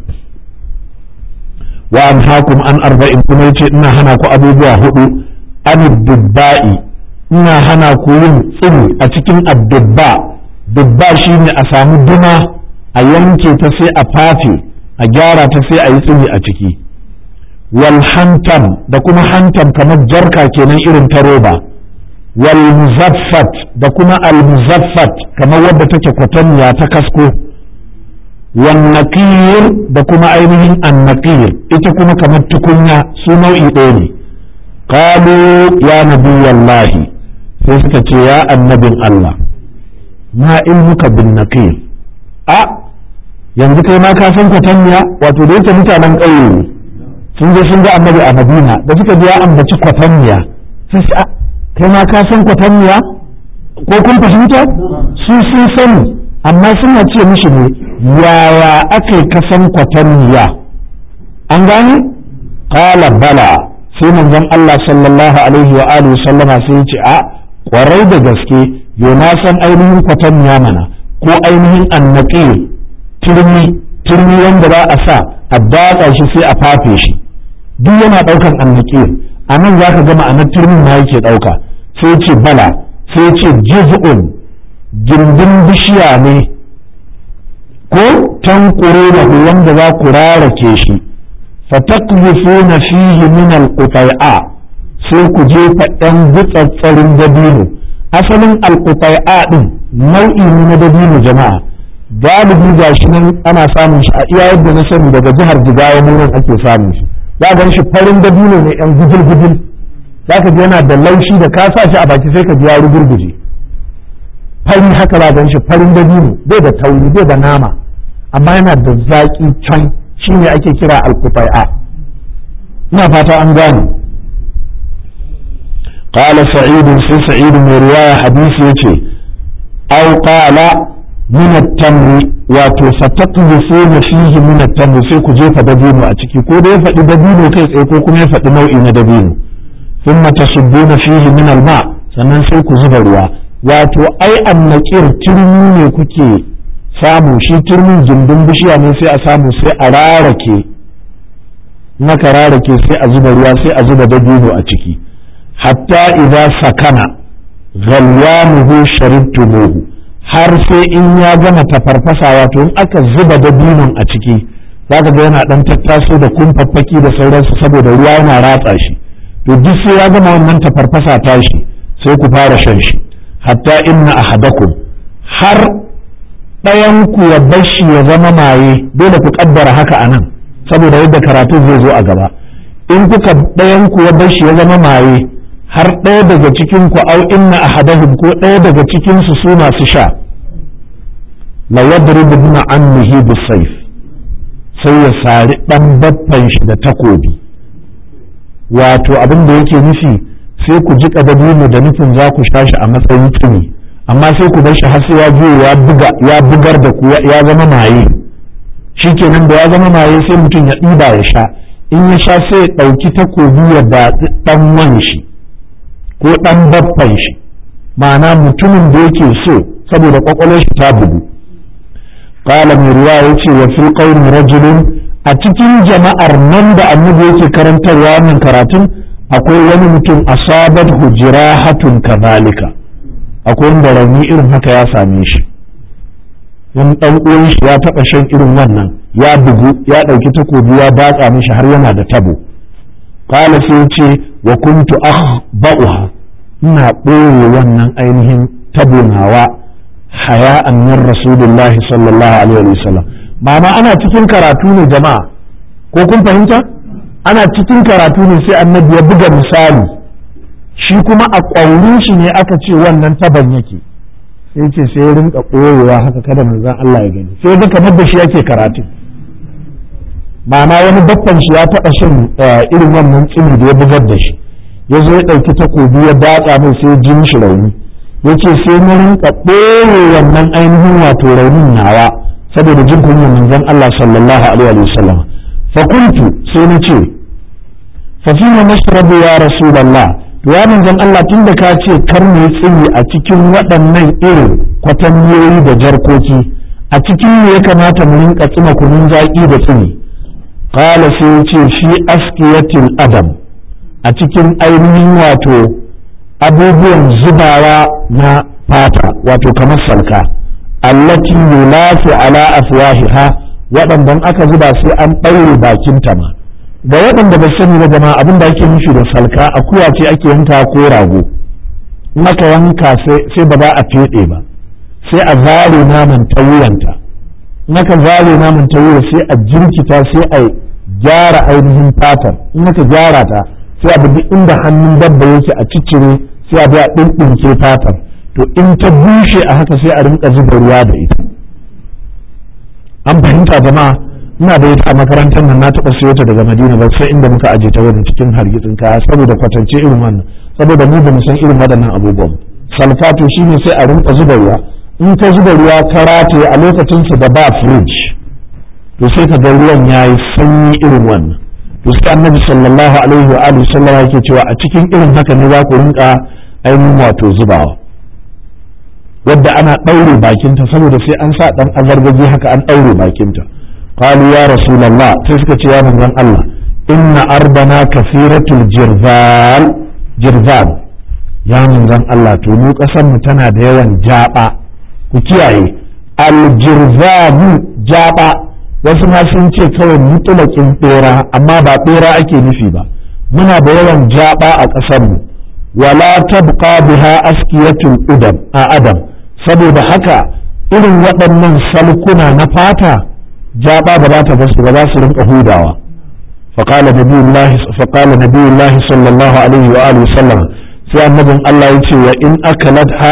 wa an hakum an arba'in kuma yace ina hana ku abubuwa hudu an dubba'i ina hana ku yin tsini a cikin addubba dubba shine a samu duma a yanke ta sai a fafe a gyara ta sai a yi tsini a ciki wal hantam da kuma hantam kamar jarka kenan irin ta roba wal muzaffat da kuma al muzaffat kamar wadda take kwatanniya ta kasko wan naqir da kuma ainihin an naqir ita kuma kamar tukunya su nau'i ɗaya ne qalu ya nabiyallahi sai suka ce ya annabin Allah ma ilmuka bin naqir a yanzu kai ma ka san kwatanniya wato da yake mutanen ƙauye ne sun je sun ga annabi a madina da suka je ya ambaci kwatanniya sai su kai ma ka san kwatanniya ko kun fahimta su sun sani amma suna ce mishi ne yaya aka yi kasan kwatanniya an gane qala bala sai manzon Allah sallallahu alaihi wa alihi sallama sai ya ce a kwarai da gaske yo na san ainihin kwatanniya mana ko ainihin annaqir turmi turmi wanda za a sa a datsa shi sai a fafe shi duk yana ɗaukan annaqir a nan za ka ga ma'anar turmin ma yake ɗauka sai ce bala sai ce jiz'un gindin bishiya ne ko tankure da wanda za ku rarake shi fatakzifuna fihi min alqutai'a sai ku jefa ɗan gutsatsarin dabino asalin alqutai'a din nau'i ne na dabino jama'a galibi ga shi nan ana samun shi a iya yadda na sani daga jihar jigawa mu nan ake samun shi za gan shi farin dabino ne yan gujil gujil za ka ji yana da laushi da ka sa shi a baki sai ka ji ya rugurguje fari haka za gan shi farin dabino bai da tauri bai da nama amma yana da zaƙi can shi ne ake kira alkufai'a ina fata an gane قال سعيد في سعيد من رواية حديث يتي أو قال من التمر وتفتقذفون فيه من التمر sai ku jefa dabino a ciki ko da ya faɗi dabino kai tsaye ko kuma ya faɗi nau'i na dabino ثم تصبون فيه من الماء sannan sai ku zuba ruwa wato ai annaqir turmi ne kuke samu shi turmin gindin bishiya ne sai a samu sai a rarake naka rarake sai a zuba ruwa sai a zuba dabino a ciki hatta idza sakana ghalwanuhu sharibtumuhu har sai in ya gama tafarfasa wato in aka zuba dabinon a ciki zaka ga yana dan tattaso da kumfaffaki da sauransu saboda ruwa yana ratsa shi to duk sai ya gama wannan tafarfasa tashi sai ku fara shan shi hatta inna ahadakum har ɗayan ku ya bashi ya zama maye dole ku kaddara haka anan saboda yadda karatu zai zo a gaba in kuka ɗayan ku ya bashi ya zama maye har ɗaya daga cikin ku au inna ahadahum ko ɗaya daga cikin su su masu sha la yadribu bin ammihi bisayf sai ya sari dan baffan shi da takobi wato abin da yake nufi sai ku ji dabino da nufin za ku sha shi a matsayin tsini amma sai ku bar shi har sai ya je ya buga ya bugar da ku ya zama maye shikenan da ya zama maye sai mutum ya ɗiba ya sha in ya sha sai ya ɗauki takobi ya batsi ɗan wan shi ko ɗan baffan shi ma'ana mutumin da yake so saboda kwakwalwar shi ta bugu qala mai ruwa yace wa fil qawmi rajulun a cikin jama'ar nan da annabi yake karantarwa wannan karatun akwai wani mutum asabat hujrahatun kadhalika akwai wanda rauni irin haka ya same shi wani dan uwan shi ya taba shan irin wannan ya bugu ya ɗauki takobi ya batsa mishi har yana da tabo qala sai ce wa kuntu akhba'uha ina ɓoye wannan ainihin tabo nawa haya'an min rasulillahi sallallahu alaihi wa sallam ma'ana ana cikin karatu ne jama'a ko kun fahimta ana cikin karatu ne sai annabi ya buga misali shi kuma a ƙwaurin shi ne aka ce wannan taban yake sai ce sai ya rinka ɓoyewa haka kada manzon Allah ya gani sai ga kamar da shi yake karatu ma'ana wani babban shi ya taɓa shan irin wannan tsini da ya bugar da shi ya zo ya ɗauki takobi ya datsa mai sai ji mishi rauni ya ce sai na rinka ɓoye wannan ainihin wato raunin nawa saboda jin kunyar manzon Allah sallallahu alaihi wa sallam fa kuntu sai na ce fa fi ma nashrabu ya rasulullah to ya manzon Allah tunda ka ce kar mu yi tsini a cikin waɗannan irin kwatanniyoyi da jarkoki a cikin me ya kamata mu rinka tsima kunun zaƙi da tsini qala sai ya ce shi askiyatil adam a cikin ainihin wato abubuwan zubawa na fata wato kamar salka allati yulafi ala afwahiha waɗanda aka zuba sai an ɗaure bakinta ma ga waɗanda ba sani ba jama'a abin da ake nufi da salka akuya ce ake yanka ko rago in aka yanka sai ba za a feɗe ba sai a zare naman ta wuyanta in aka zare naman ta wuya sai a jirkita sai a gyara ainihin fatar in aka gyara ta sai a bi inda hannun dabba yake a ciccire sai a bi a ɗinɗinke fatar to in ta bushe a haka sai a rinka zuba ruwa da ita an fahimta jama'a ina da ita a makarantar nan na taɓa siyo ta daga madina ba sai inda muka aje ta wurin cikin hargitsin kaya saboda kwatance irin wannan saboda mu ba mu san irin waɗannan abubuwan salfato shine sai a rinka zuba ruwa in ka zuba ruwa ka rataye a lokacin su da ba fridge to sai ka ga ruwan yayi sanyi irin wannan to sai annabi sallallahu alaihi wa alihi sallama yake cewa a cikin irin haka ne za ku rinka ainihin wato zubawa wadda ana ɗaure bakinta saboda sai an sa ɗan azargaji haka an ɗaure bakinta qalu ya rasulullah sai suka ce ya manzon Allah inna arbana kathiratul jirzal jirzal ya manzon Allah to mu kasan mu tana da yawan jaba ku kiyaye aljirzabu jaba wasu ma sun ce kawai mutulakin bera amma ba bera ake nufi ba muna da yawan jaba a ƙasar mu wala tabqa biha askiyatul udam a adam saboda haka irin waɗannan salkuna na fata jaba ba za ta basu ba za su rinka hudawa فقال نبي الله فقال نبي الله صلى الله عليه وآله وسلم sai annabin Allah ya ce wa in akalat ha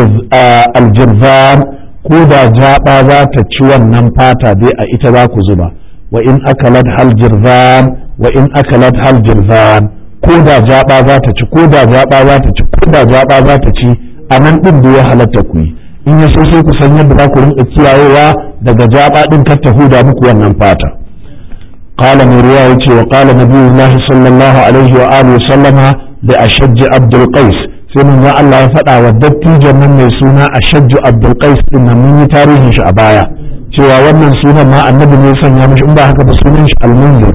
aljirzan ko da jaba za ta ci wannan fata dai a ita za ku zuba wa in akalat hal jirzan wa in akalat hal jirzan ko da jaba za ta ci ko da jaba za ta ci ko da jaba za ta ci a nan din da ya halatta ku yi in ya so sai ku san yadda za ku rinka kiyayewa daga jaba din kar ta huda muku wannan fata قال من رواية وقال نبي الله صلى الله عليه وآله وسلم لأشج عبد القيس sai mun ga Allah ya faɗa wa dattijan nan mai suna Ashajju Abdul Qais din nan mun yi tarihin shi a baya cewa wannan sunan ma annabi ne sanya mishi in ba haka ba sunan shi Al-Munzir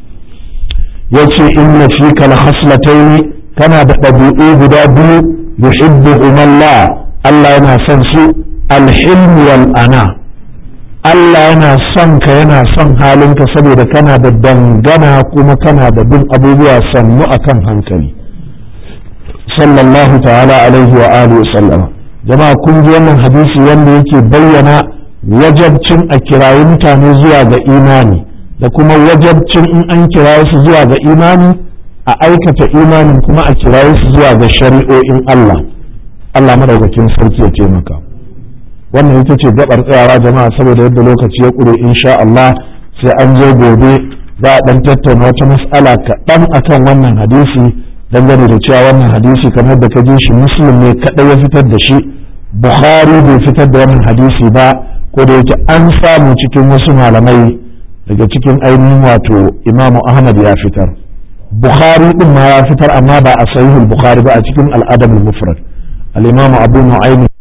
yace inna fika la khaslatayn kana da ɗabi'u guda biyu yuhibbuhum Allah Allah yana son su al-hilm wal ana Allah yana son ka yana son halinka saboda kana da dangana kuma kana da bin abubuwa sannu akan hankali sallallahu ta'ala alaihi wa alihi sallam jama'a kun ji wannan hadisi wanda yake bayyana wajabcin a kirayi mutane zuwa ga imani da kuma wajabcin in an kiraye su zuwa ga imani a aikata imanin kuma a kiraye su zuwa ga shari'o'in Allah Allah madaukakin sarki ya taimaka wannan ita ce gabar tsayawa jama'a saboda yadda lokaci ya ƙure insha Allah sai an je gobe za a dan tattauna wata mas'ala kaɗan akan wannan hadisi dangane da cewa wannan hadisi kamar da ka ji shi muslim ne kaɗai ya fitar da shi bukhari bai fitar da wannan hadisi ba ko da yake an samu cikin wasu malamai daga cikin ainihin wato imamu ahmad ya fitar bukhari din ma ya fitar amma ba a sahihul bukhari ba a cikin al'adab al-mufrad al-imamu abu nu'aym